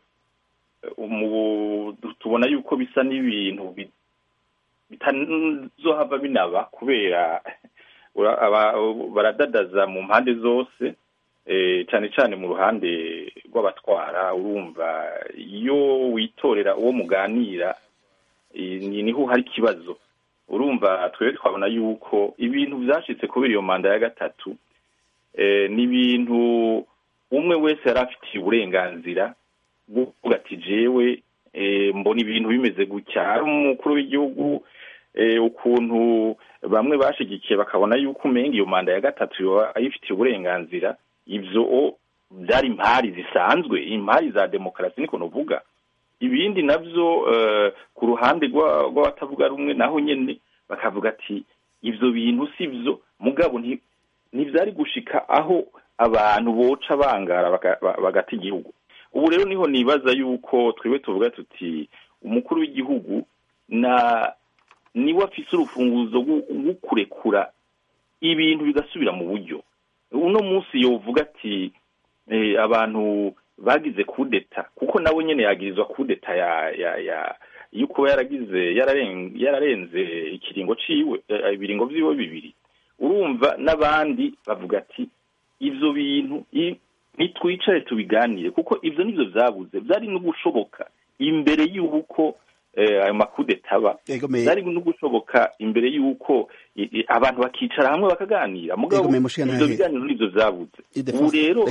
Speaker 3: tubona yuko bisa n'ibintu bitazohava binaba kubera baradadaza mu mpande zose cyane cyane mu ruhande rw'abatwara urumva iyo witorera uwo muganira niho hari ikibazo urumva twebwe twabona yuko ibintu byashitse kubera iyo manda ya gatatu ni ibintu umwe wese yari afitiye uburenganzira bwo kuvuga ati jewe mbona ibintu bimeze gutya hari umukuru w'igihugu ukuntu bamwe bashigikiye bakabona yuko umenga iyo manda ya gatatu ayifitiye uburenganzira ibyo byari impari zisanzwe impari za demokarasi niko nuvuga ibindi nabyo ku ruhande rw'abatavuga rumwe naho nyine bakavuga ati ibyo bintu si byo mugabo ntibyari gushika aho abantu boca bangara bagata igihugu ubu rero niho nibaza yuko twiwe tuvuga tuti umukuru w'igihugu na niwe afise urufunguzo rwo kurekura ibintu bigasubira mu buryo uno munsi yovuga ati abantu bagize kudeta kuko nawe nyine yagirizwa kudeta ya ya ya yuko yaragize yararenze ikiringo ciwe ibiringo vyiwe bibiri urumva n'abandi bavuga ati ivyo bintu nitwicare tubiganire kuko ivyo nivyo vyabuze vyari no gushoboka imbere y'uko ayo makudeta aba byari no gushoboka imbere y'uko abantu bakicara hamwe bakaganira mugabo ivyo biganiro nivyo vyabuze ubu rero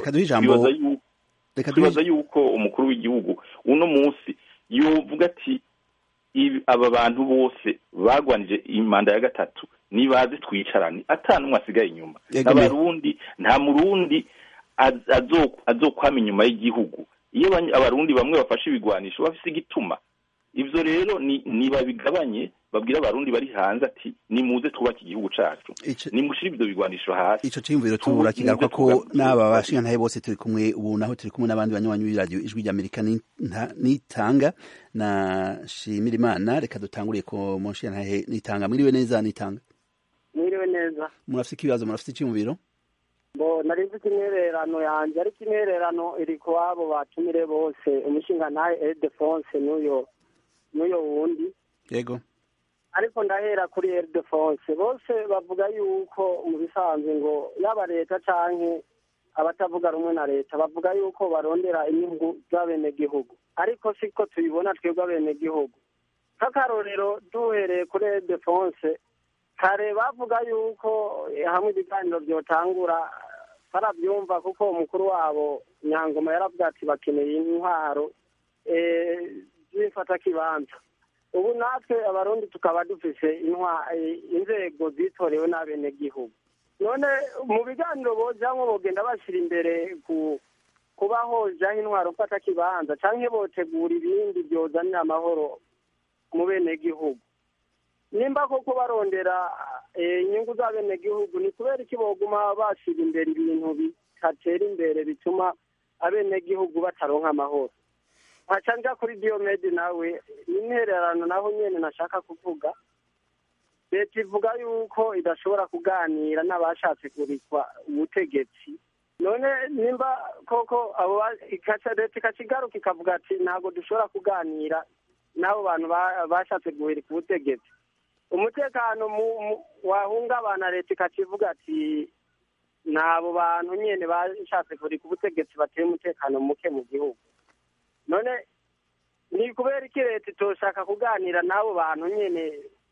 Speaker 3: twibaza yuko umukuru w'igihugu uno munsi yovuga ati aba bantu bose bagwanije imanda ya gatatu nibaze twicarane ata n'umwe asigaye inyuma abarundi nta murundi azokwama inyuma y'igihugu iyo abarundi bamwe bafashe ibigwanisho bafise igituma ivyo rero ni babigabanye babwira abarundi bari hanze ati nimuze twubake igihugu cacu nimushire ivyo bigwanisho hasi
Speaker 2: ico ciyumviro tubura kigaruka ko n'aba bashingantahe bose turi kumwe ubu naho turi kumwe n'abandi banywanyi b'iradiyo ijwi ry'amerika nitanga na shimira imana reka dutanguriye ko mu nshingantahe nitanga mwiriwe neza nitanga
Speaker 10: mwiriwe neza
Speaker 2: murafise ikibazo murafise iciyumviro
Speaker 10: bo nari mfite intererano yanjye ariko intererano iri ku abo batumire bose umushingantahe edefonse n'uyo n'uyo wundi
Speaker 2: yego
Speaker 10: ariko ndahera kuri edefonse bose bavuga yuko mu bisanzwe ngo yaba leta canke abatavuga rumwe na leta bavuga yuko barondera inyungu z'abenegihugu ariko siko tubibona twebwe abenegihugu nk'akarorero duhereye kuri edefonse kare bavuga yuko hamwe ibiganiro byotangura barabyumva kuko umukuru wabo nyangoma yaravuga ati bakeneye intwaro z'imfatakibanza ubu natwe abarundi tukaba dufise inzego zitorewe n'abenegihugu none mu biganiro bojamwo bogenda bashyira imbere ku kuba hojaho intwaro mfatakibanza canke botegura ibindi byozanira amahoro mu benegihugu nimba koko barondera inyungu z'abenegihugu ni kubera iki boguma bashyira imbere ibintu bitatera imbere bituma abenegihugu bataronka amahoro nkaca nja kuri diyomedi nawe intererano naho nyene nashaka kuvuga leta ivuga yuko idashobora kuganira n'abashatse kurikwa ubutegetsi none nimba koko abo leta ikaca igaruka ikavuga ati ntabwo dushobora kuganira n'abo bantu bashatse guhirika ubutegetsi umutekano wahungabana leta ikaca ivuga ati ni abo bantu nyine bashatse kurika ubutegetsi bateye umutekano muke mu gihugu none ni kubera iki leta itoshaka kuganira n'abo bantu nyine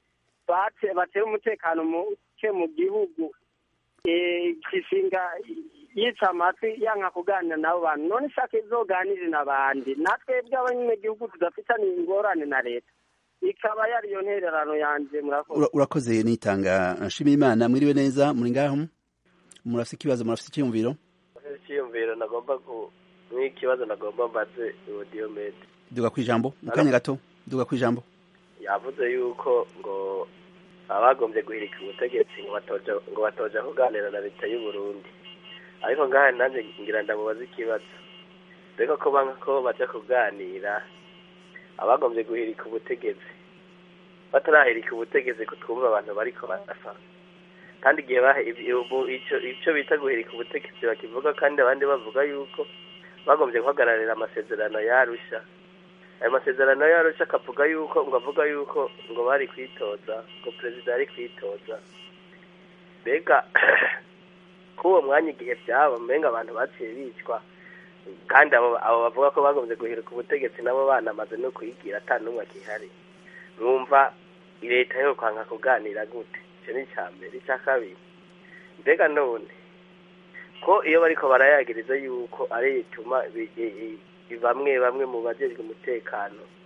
Speaker 10: bateye umutekano muke mu gihugu kishinga yica amatwi yanga kuganira n'abo bantu none ishaka izoganire n'abandi natwe bw'abanyagihugu tudafitanye ingorane na leta ikaba yari iyo ntererano yanjye murakoze
Speaker 2: urakoze nitanga nshimira imana mwiriwe neza muri ngaho murafite ikibazo murafite icyiyumviro
Speaker 11: icyiyumviro nagomba nk'ikibazo nagomba mbaze uwo diyomede
Speaker 2: duga ku ijambo mu kanya gato duga ku ijambo
Speaker 11: yavuze yuko ngo abagombye guhirika ubutegetsi ngo batoja ngo batoja kuganira na leta y'u Burundi ariko ngaha nanjye ngira ndamubaza ikibazo reka ko banga ko baja kuganira abagombye guhirika ubutegetsi batarahirika ubutegetsi kutwumva abantu bariko barafa kandi igihe icyo bita guhirika ubutegetsi bakivuga kandi abandi bavuga yuko bagombye guhagararira amasezerano yarusha ayo masezerano yarusha akavuga yuko ngo avuga yuko ngo bari kwitoza ngo perezida yari kwitoza mbega k'uwo mwanya igihe byaba mbenga abantu baciye bicwa kandi abo bavuga ko bagombye guhirika ubutegetsi nabo banamaze no kuyigira ata n'umwe akihari mwumva leta yo kwanga kuganira gute icyo ni icya mbere icya kabiri mbega none ko iyo bariko barayagiriza yuko ari ituma bamwe bamwe mu bajejwe umutekano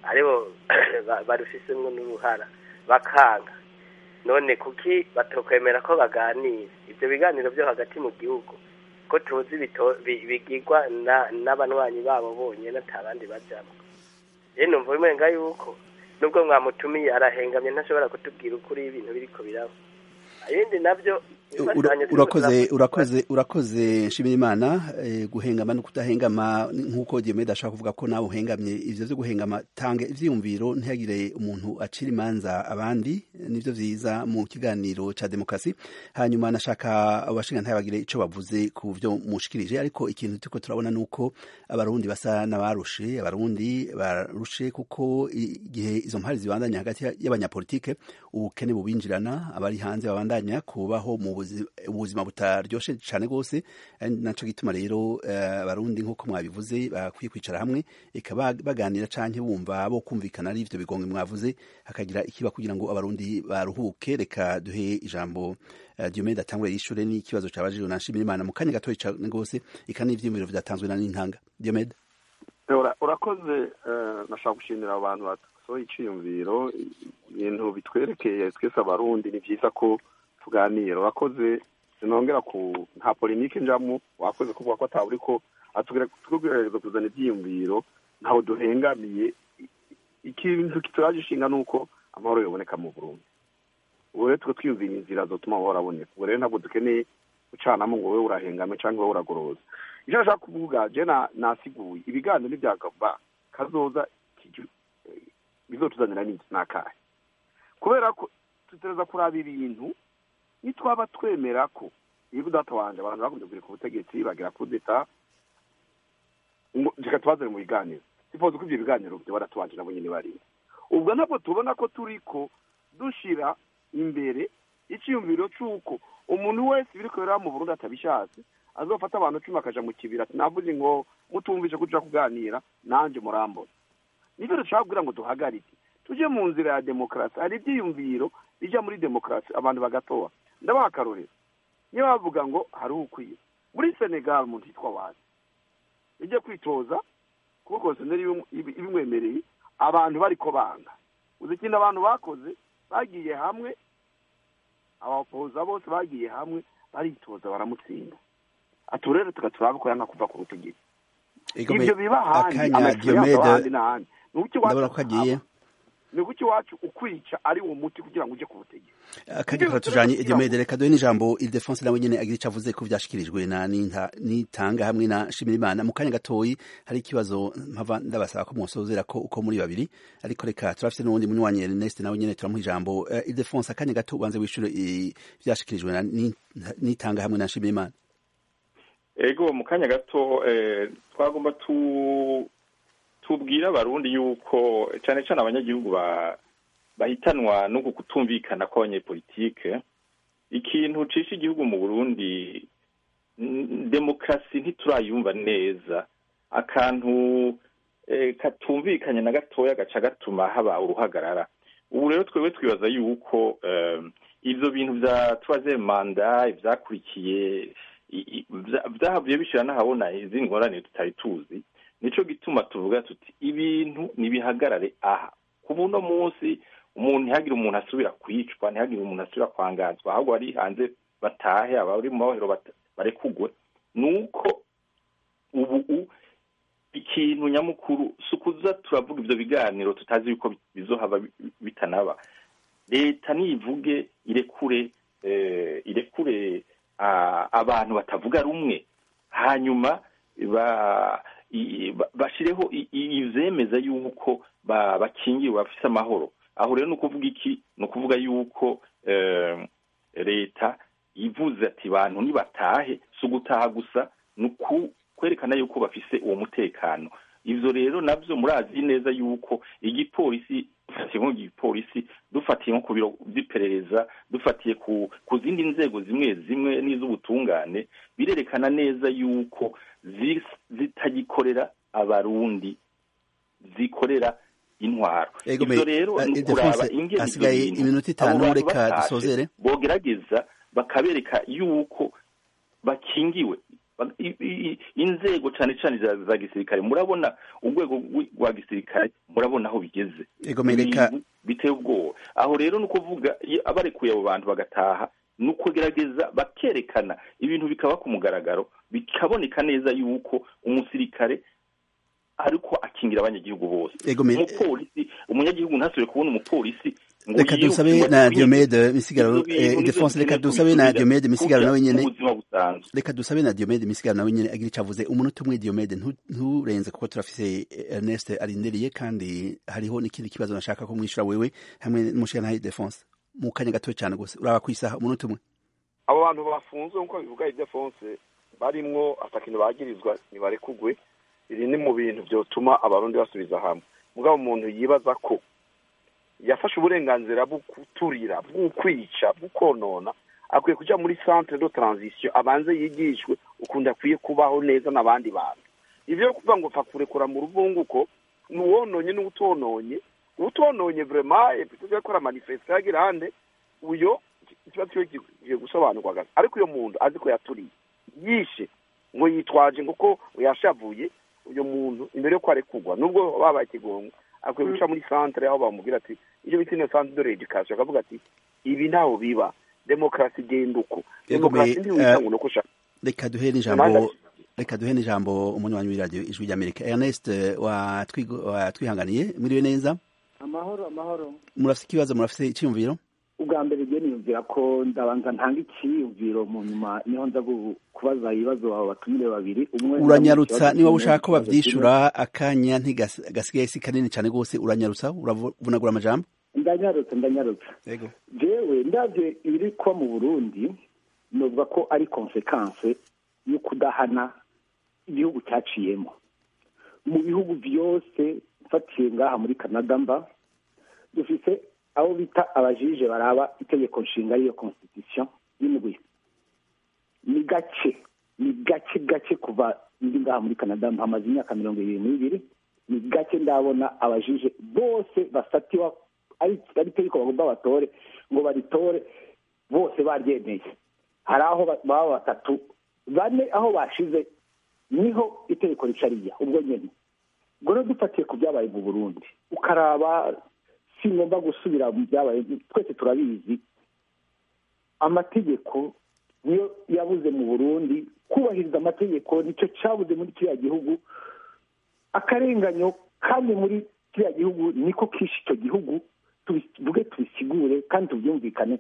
Speaker 11: aribo ba- barufisemwo n'uruhara bakanga none kuki batokwemera ko baganira ibyo biganiro byo hagati mu gihugu ko tuzi bito- bi- bigirwa na- n'abanywanyi babo bonyine ata bandi bajamwo rero numva bimenga yuko nubwo mwamutumiye arahengamye ntashobora kutubwira ukuri ibintu biriko biraba ibindi nabyo
Speaker 2: Ura-
Speaker 11: bifashanye turiko
Speaker 2: urakoze
Speaker 11: turavuga.
Speaker 2: urakoze urakoze nshimira imana eh, guhengama no kudahengama nk'uko Diomede ashaka kuvuga ko nawe uhengamye ivyo vyo guhengama tanga ivyiyumviro ntihagire umuntu acira imanza abandi nivyo vyiza mu kiganiro ca demokrasi hanyuma nashaka abashinga ntibagire ico bavuze ku vyo mushikirije ariko ikintu turiko turabona nuko abarundi basa n'abarushe abarundi barushe kuko igihe izo mpari zibandanya hagati y'abanyapolitike ubukene bubinjirana abari hanze babandanya kubaho mu buzi- ubuzima butaryoshe cyane rwose ari naco gituma rero eh, abarundi nk'uko mwabivuze bakwiye kwicara hamwe eka bag- baganira canke bumva bo kumvikana ari ivyo bigongo mwavuze hakagira ikiba kugira ngo abarundi baruhuke reka duhe ijambo eh, Diomede atangure yishure n'ikibazo cabajijwe na Nshimira Imana mu kanya gatoya cane rwose eka n'ivyiyumviro vyatanzwe na Nintanga Diomede
Speaker 1: Ura- urakoze eh, nashaka gushimira abantu basohoye iciyumviro ibintu bitwerekeye twese abarundi ni vyiza ko tuganira urakoze sinongera ku nta polemike njamwo wakoze kuvuga ko ataba uriko atubwirageza kuzana ivyiyumviro ntaho duhengamiye I- ikintu kituraje ishinga nuko amahoro yoboneka mu burundi ubu rero twe twiyumvira inzira zotuma amahoro aboneka ubu rero ntabwo dukeneye gucanamo ngo wowe urahengame cyangwa wowe uragoroza icyo nashaka kuvuga je na- nasiguye ibiganiro n'ibyagaba kazoza kiju- eh, bizotuzanira n'iki n'akahe kubera ko tutereza kuraba ibintu nitwaba twemera ko iyo data wanje abantu bakunze kugera ku butegetsi bagera ku deta ngo reka tubazane mu biganiro sifoze ko ivyo biganiro byo baratubanje nabo nyene bari ubwo ntabwo tubona ko turiko dushira imbere icyiyumviro c'uko umuntu wese biriko biraba mu burundi atabishatse azofata abantu cumi akaja mu kibira ati navuze ngo mutumvise ko tuja kuganira nanje murambona nivyo dushaka kugira ngo duhagarike tuje mu nzira ya demokarasi hari ivyiyumviro bija muri demokarasi abantu bagatoa ndabaha akarorero niyo bavuga ngo hari ukwiye muri senegal umuntu yitwa wazi ijya kwitoza kuko konserineri ibimwemereye abantu bariko banga uzi ikintu abantu bakoze bagiye hamwe abapoza bose bagiye hamwe baritoza baramutsinda aturere tugaturabe ko yanga kuva ku butegetsi
Speaker 2: Igome-
Speaker 1: ibyo biba ahandi
Speaker 2: akanya
Speaker 1: amaexperience
Speaker 2: Diomede
Speaker 1: ahandi n'ahandi ni uki
Speaker 2: ndabona ko kagiye
Speaker 1: ni uki iwacu ukwica ari uwo muti kugira ngo uje ku butegetsi
Speaker 2: akanya karatujanye Diomede reka duhe n'ijambo Ildefonse nawe nyene agira ico avuze ko vyashikirijwe na Ninta- Nitanga hamwe na Nshimirimana mu kanya gatoyi hari ikibazo mpava ndabasaba ko mwosozera ko uko muri babiri ariko reka turafise n'uwundi munywanyi Ernest nawe nyene turamuha ijambo Eh, Ildefonse akanya gato ubanze wishure eh, vyashikirijwe na Nita- Nitanga hamwe na Nshimirimana
Speaker 3: ego mu kanya gato eh, twagomba tu tubwire abarundi yuko cyane cyane abanyagihugu ba bahitanwa no kutumvikana kw'abanyepolitike ikintu cisha igihugu mu burundi n- demokarasi ntiturayumva neza akantu eh, katumvikanye na gatoya gaca gatuma haba uruhagarara ubu rero twebwe twibaza yuko eh, ivyo bintu vya troisième manda ivyakurikiye i- i- vya- vyahavuye bishira n'ahabona izindi ngorane tutari tuzi nico gituma tuvuga tuti ibintu nibihagarare aha ku buno munsi umuntu ntihagire umuntu asubira kwicwa ntihagire umuntu asubira kwangazwa ahubwo bari hanze batahe abari mu mabohero bata- barekugwe nuko ubu u- ikintu nyamukuru si ukuza turavuga ivyo biganiro tutazi yuko bi- bizohava bi- bitanaba leta nivuge irekure eh, irekure ah, abantu batavuga rumwe hanyuma ba i- ba- bashireho i- i- ivyemeza yuko ba- bakingiwe bafise amahoro aho rero ni ukuvuga iki ni ukuvuga yuko eh, leta ivuze ati bantu nibatahe si ugutaha gusa ni uku- kwerekana yuko bafise uwo mutekano ivyo rero navyo murazi neza yuko igipolisi dufatiye nko igipolisi dufatiye nko ku biro vy'iperereza dufatiye ku ku zindi nzego zimwe zimwe n'iz'ubutungane birerekana neza yuko zi- zitagikorera abarundi zikorera intwaro
Speaker 2: Ego
Speaker 3: ivyo
Speaker 2: me-
Speaker 3: rero
Speaker 2: eh,
Speaker 3: ni
Speaker 2: Ildefonse,
Speaker 3: ukuraba ingene ivyo
Speaker 2: hasigaye
Speaker 3: bintu
Speaker 2: iminota
Speaker 3: abo
Speaker 2: itanu,
Speaker 3: bantu
Speaker 2: reka
Speaker 3: batashe
Speaker 2: dusozere.
Speaker 3: bogerageza bakabereka yuko bakingiwe Ba- i- i- inzego cane cane za za gisirikare murabona urwego rwi- rwa gisirikare murabona aho bigeze
Speaker 2: Ego, mereka-
Speaker 3: Ibintu biteye ubwoba aho rero ni ukuvuga iyo abarekuye abo bantu bagataha ni ukugerageza bakerekana ibintu bikaba ku mugaragaro bikaboneka neza yuko umusirikare ariko akingira abanyagihugu bose
Speaker 2: Ego, me-
Speaker 3: umupolisi umunyagihugu ntasubire kubona umupolisi ngo
Speaker 2: reka
Speaker 3: yiruke
Speaker 2: dusabe
Speaker 3: ngo
Speaker 2: na
Speaker 3: akwinye-
Speaker 2: Diomede Misigaro
Speaker 3: Ivyo bintu
Speaker 2: eh,
Speaker 3: nivyo
Speaker 2: Ildefonse reka
Speaker 3: dukeneye
Speaker 2: dusabe na
Speaker 3: kubisubira
Speaker 2: Diomede Misigaro
Speaker 3: kurya
Speaker 2: nawe nyene
Speaker 3: ubuzima busanzwe
Speaker 2: reka dusabe na Diomede Misigaro nawe nyene agira ico avuze umunota umwe Diomede ntu- nturenze kuko turafise eh, Ernest arindiriye kandi hariho n'ikindi kibazo nashaka ko mwishura wewe hamwe n'umushikana Ildefonse mu kanya gato cyane gose uraba kwisaha umunota umwe
Speaker 1: abo bantu bafunzwe nk'uko bivuga idefonse barimwo atakintu bagirizwa ntibarekugwe iri ni mu bintu vyotuma abarundi basubiza hamwe mugabo umuntu yibaza ko yafashe uburenganzira bwo kuturira bwo kwica bwo konona akwiye kuja muri centre de transition abanze yigishwe ukuntu akwiye kubaho neza n'abandi bantu ivyo yo kuvuga ngo pfa kurekura mu ruvunguko n'uwononye n'utononye utononye vraiment plutôt yakora manifestation yagira hande uyo ikibazo cyo kigiye gusobanurwa gato ariko uyo muntu azi ko yaturiye yishe ngo yitwaje ngo ko yashavuye uyo muntu imbere yo ko arekugwa nubwo babaye ikigongo akwiye guca muri centre aho bamubwira ati iyo bita ino centre de l'education akavuga ati ibi ntaho biba demokarasi igenda uko
Speaker 2: Yego, me-
Speaker 1: demokarasi ntiwita
Speaker 2: eh,
Speaker 1: ngo nuko ushaka
Speaker 2: reka duhe n'ijambo reka duhe n'ijambo umunywanyi w'iradiyo ijwi ry'Amerika Ernest eh, watwigo- watwihanganiye mwiriwe neza
Speaker 12: amahoro amahoro
Speaker 2: murafise ikibazo murafise icyiyumviro
Speaker 12: ubwa mbere rero niyumvira ko ndabanza ntanga icyiyumviro mu nyuma niho nza gu- kubaza ibibazo abo batumire babiri umwe
Speaker 2: uranyarutsa niba ushaka ko bavyishura akanya ntigasigaye si kanini cyane rwose uranyarutsa uravunagura amajambo
Speaker 12: ndanyarutse ndanyarutse
Speaker 2: yego
Speaker 12: jewe ndavye ibiri kuba mu burundi novuga ko ari konsekanse yo kudahana igihugu cyaciyemo mu bihugu byose mfatiye ngaha muri canada mba dufise abo bita abajije baraba itegeko nshinga y'iyo constitution y'indwi ni gake ni gake gake kuva ndi ngaha muri canada mpamaze imyaka mirongo ibiri n'ibiri ni gake ndabona abajije bose basatiwa ari ari itegeko bagomba batore ngo baritore bose baryemeye hari aho ba- baba batatu bane aho bashize niho itegeko rica rijya ubwo nyine ubwo rero dufatiye ku byabaye mu burundi ukaraba si ngomba gusubira mu byabaye twese turabizi amategeko niyo yabuze mu burundi kubahiriza amategeko nicyo cyabuze muri kiriya gihugu akarenganyo kandi muri kiriya gihugu niko kishe icyo gihugu tubivuge tubisigure kandi tubyumvikane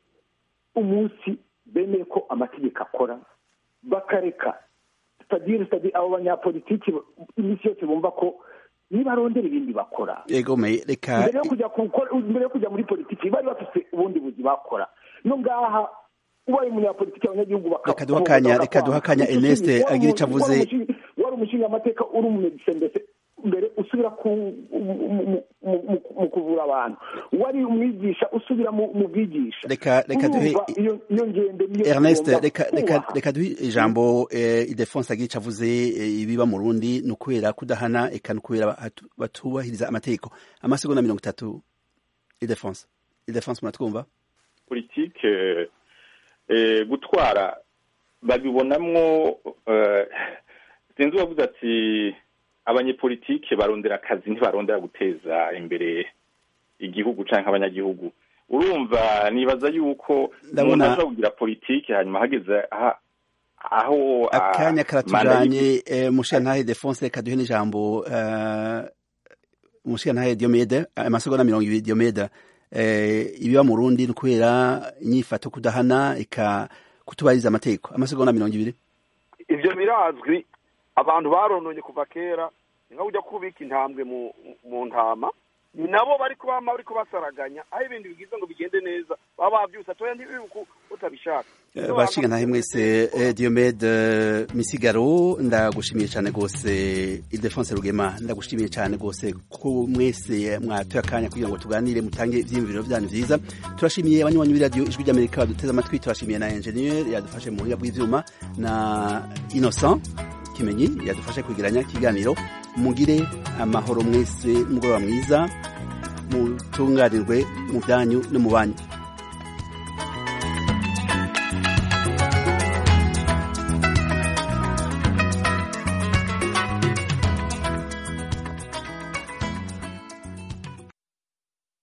Speaker 12: umunsi bemeye ko amategeko akora bakareka sitadire sitadire abo banyapolitiki iminsi yose bumva ko nibarondera ibindi bakora
Speaker 2: yego me reka
Speaker 12: mbere yo kujya gukora mbere yo kujya muri politiki bari bafite ubundi buzi bakora no ngaha ubaye umunyapolitiki abanyagihugu
Speaker 2: Reka duhe akanya- reka duhe akanya Ernest agira icyo avuze.
Speaker 12: wari umushinga amateka uri umumedise mbese mbere usubira ku mu- mu- mu- mu- mu kuvura abantu wari umwigisha usubira mu mu bwigisha
Speaker 2: Reka- reka duhe-
Speaker 12: Urumva iyo iyo ngendo niyo
Speaker 2: Ernest
Speaker 12: tugomba
Speaker 2: reka reka
Speaker 12: kubaha.
Speaker 2: reka duhe ijambo eh, Idefonse agira ico avuze eh, ibiba mu Burundi ni ukubera kudahana eka ni ukubera batu- batubahiriza amategeko amasegonda mirongo itatu Idefonse Idefonse muratwumva
Speaker 3: politike eh, gutwara babibonamwo eh, sinzi uwavuze ati abanyepolitike barondera akazi ntibarondera guteza imbere igihugu canke abanyagihugu urumva nibaza yuko
Speaker 2: Ndabona-
Speaker 3: umuntu ashobora kugira politike hanyuma hageze aha- aho ah,
Speaker 2: akanya
Speaker 3: manda
Speaker 2: karatujanye eh, mushiyantahe Defonse reka duhe n'ijambo eh, mushiyantahe Diomede amasegonda mirongo ibiri Diomede eh, ibiba mu Burundi ni ukubera inyifato kudahana eka kutubahiriza amategeko amasegonda mirongo ibiri
Speaker 1: ivyo birazwi abantu barononye kuva kera ni nka kujya kubika intambwe mu mu ntama ni nabo bari kubama bari kubasaraganya aho ibintu bigize ngo bigende neza baba bavyusa atoya ntibibuku utabishaka
Speaker 2: Eh, bashinga ntahe mwese eh, Diomede eh, Misigaro ndagushimiye cyane gose Ildefonse Rugema ndagushimiye cyane gose ko mwese mwatoye akanya kugira ngo tuganire mutange ivyiyumviro byanyu vyiza turashimiye abanywanyi b'iradiyo ijwi ry'Amerika baduteze amatwi turashimiye na engineer yadufashe mu buhinga bw'ivyuma na Innocent Kimenyi yadufashe kwegeranya ikiganiro mugire amahoro mwese mugoroba mwiza mutunganirwe mu byanyu no mu banyu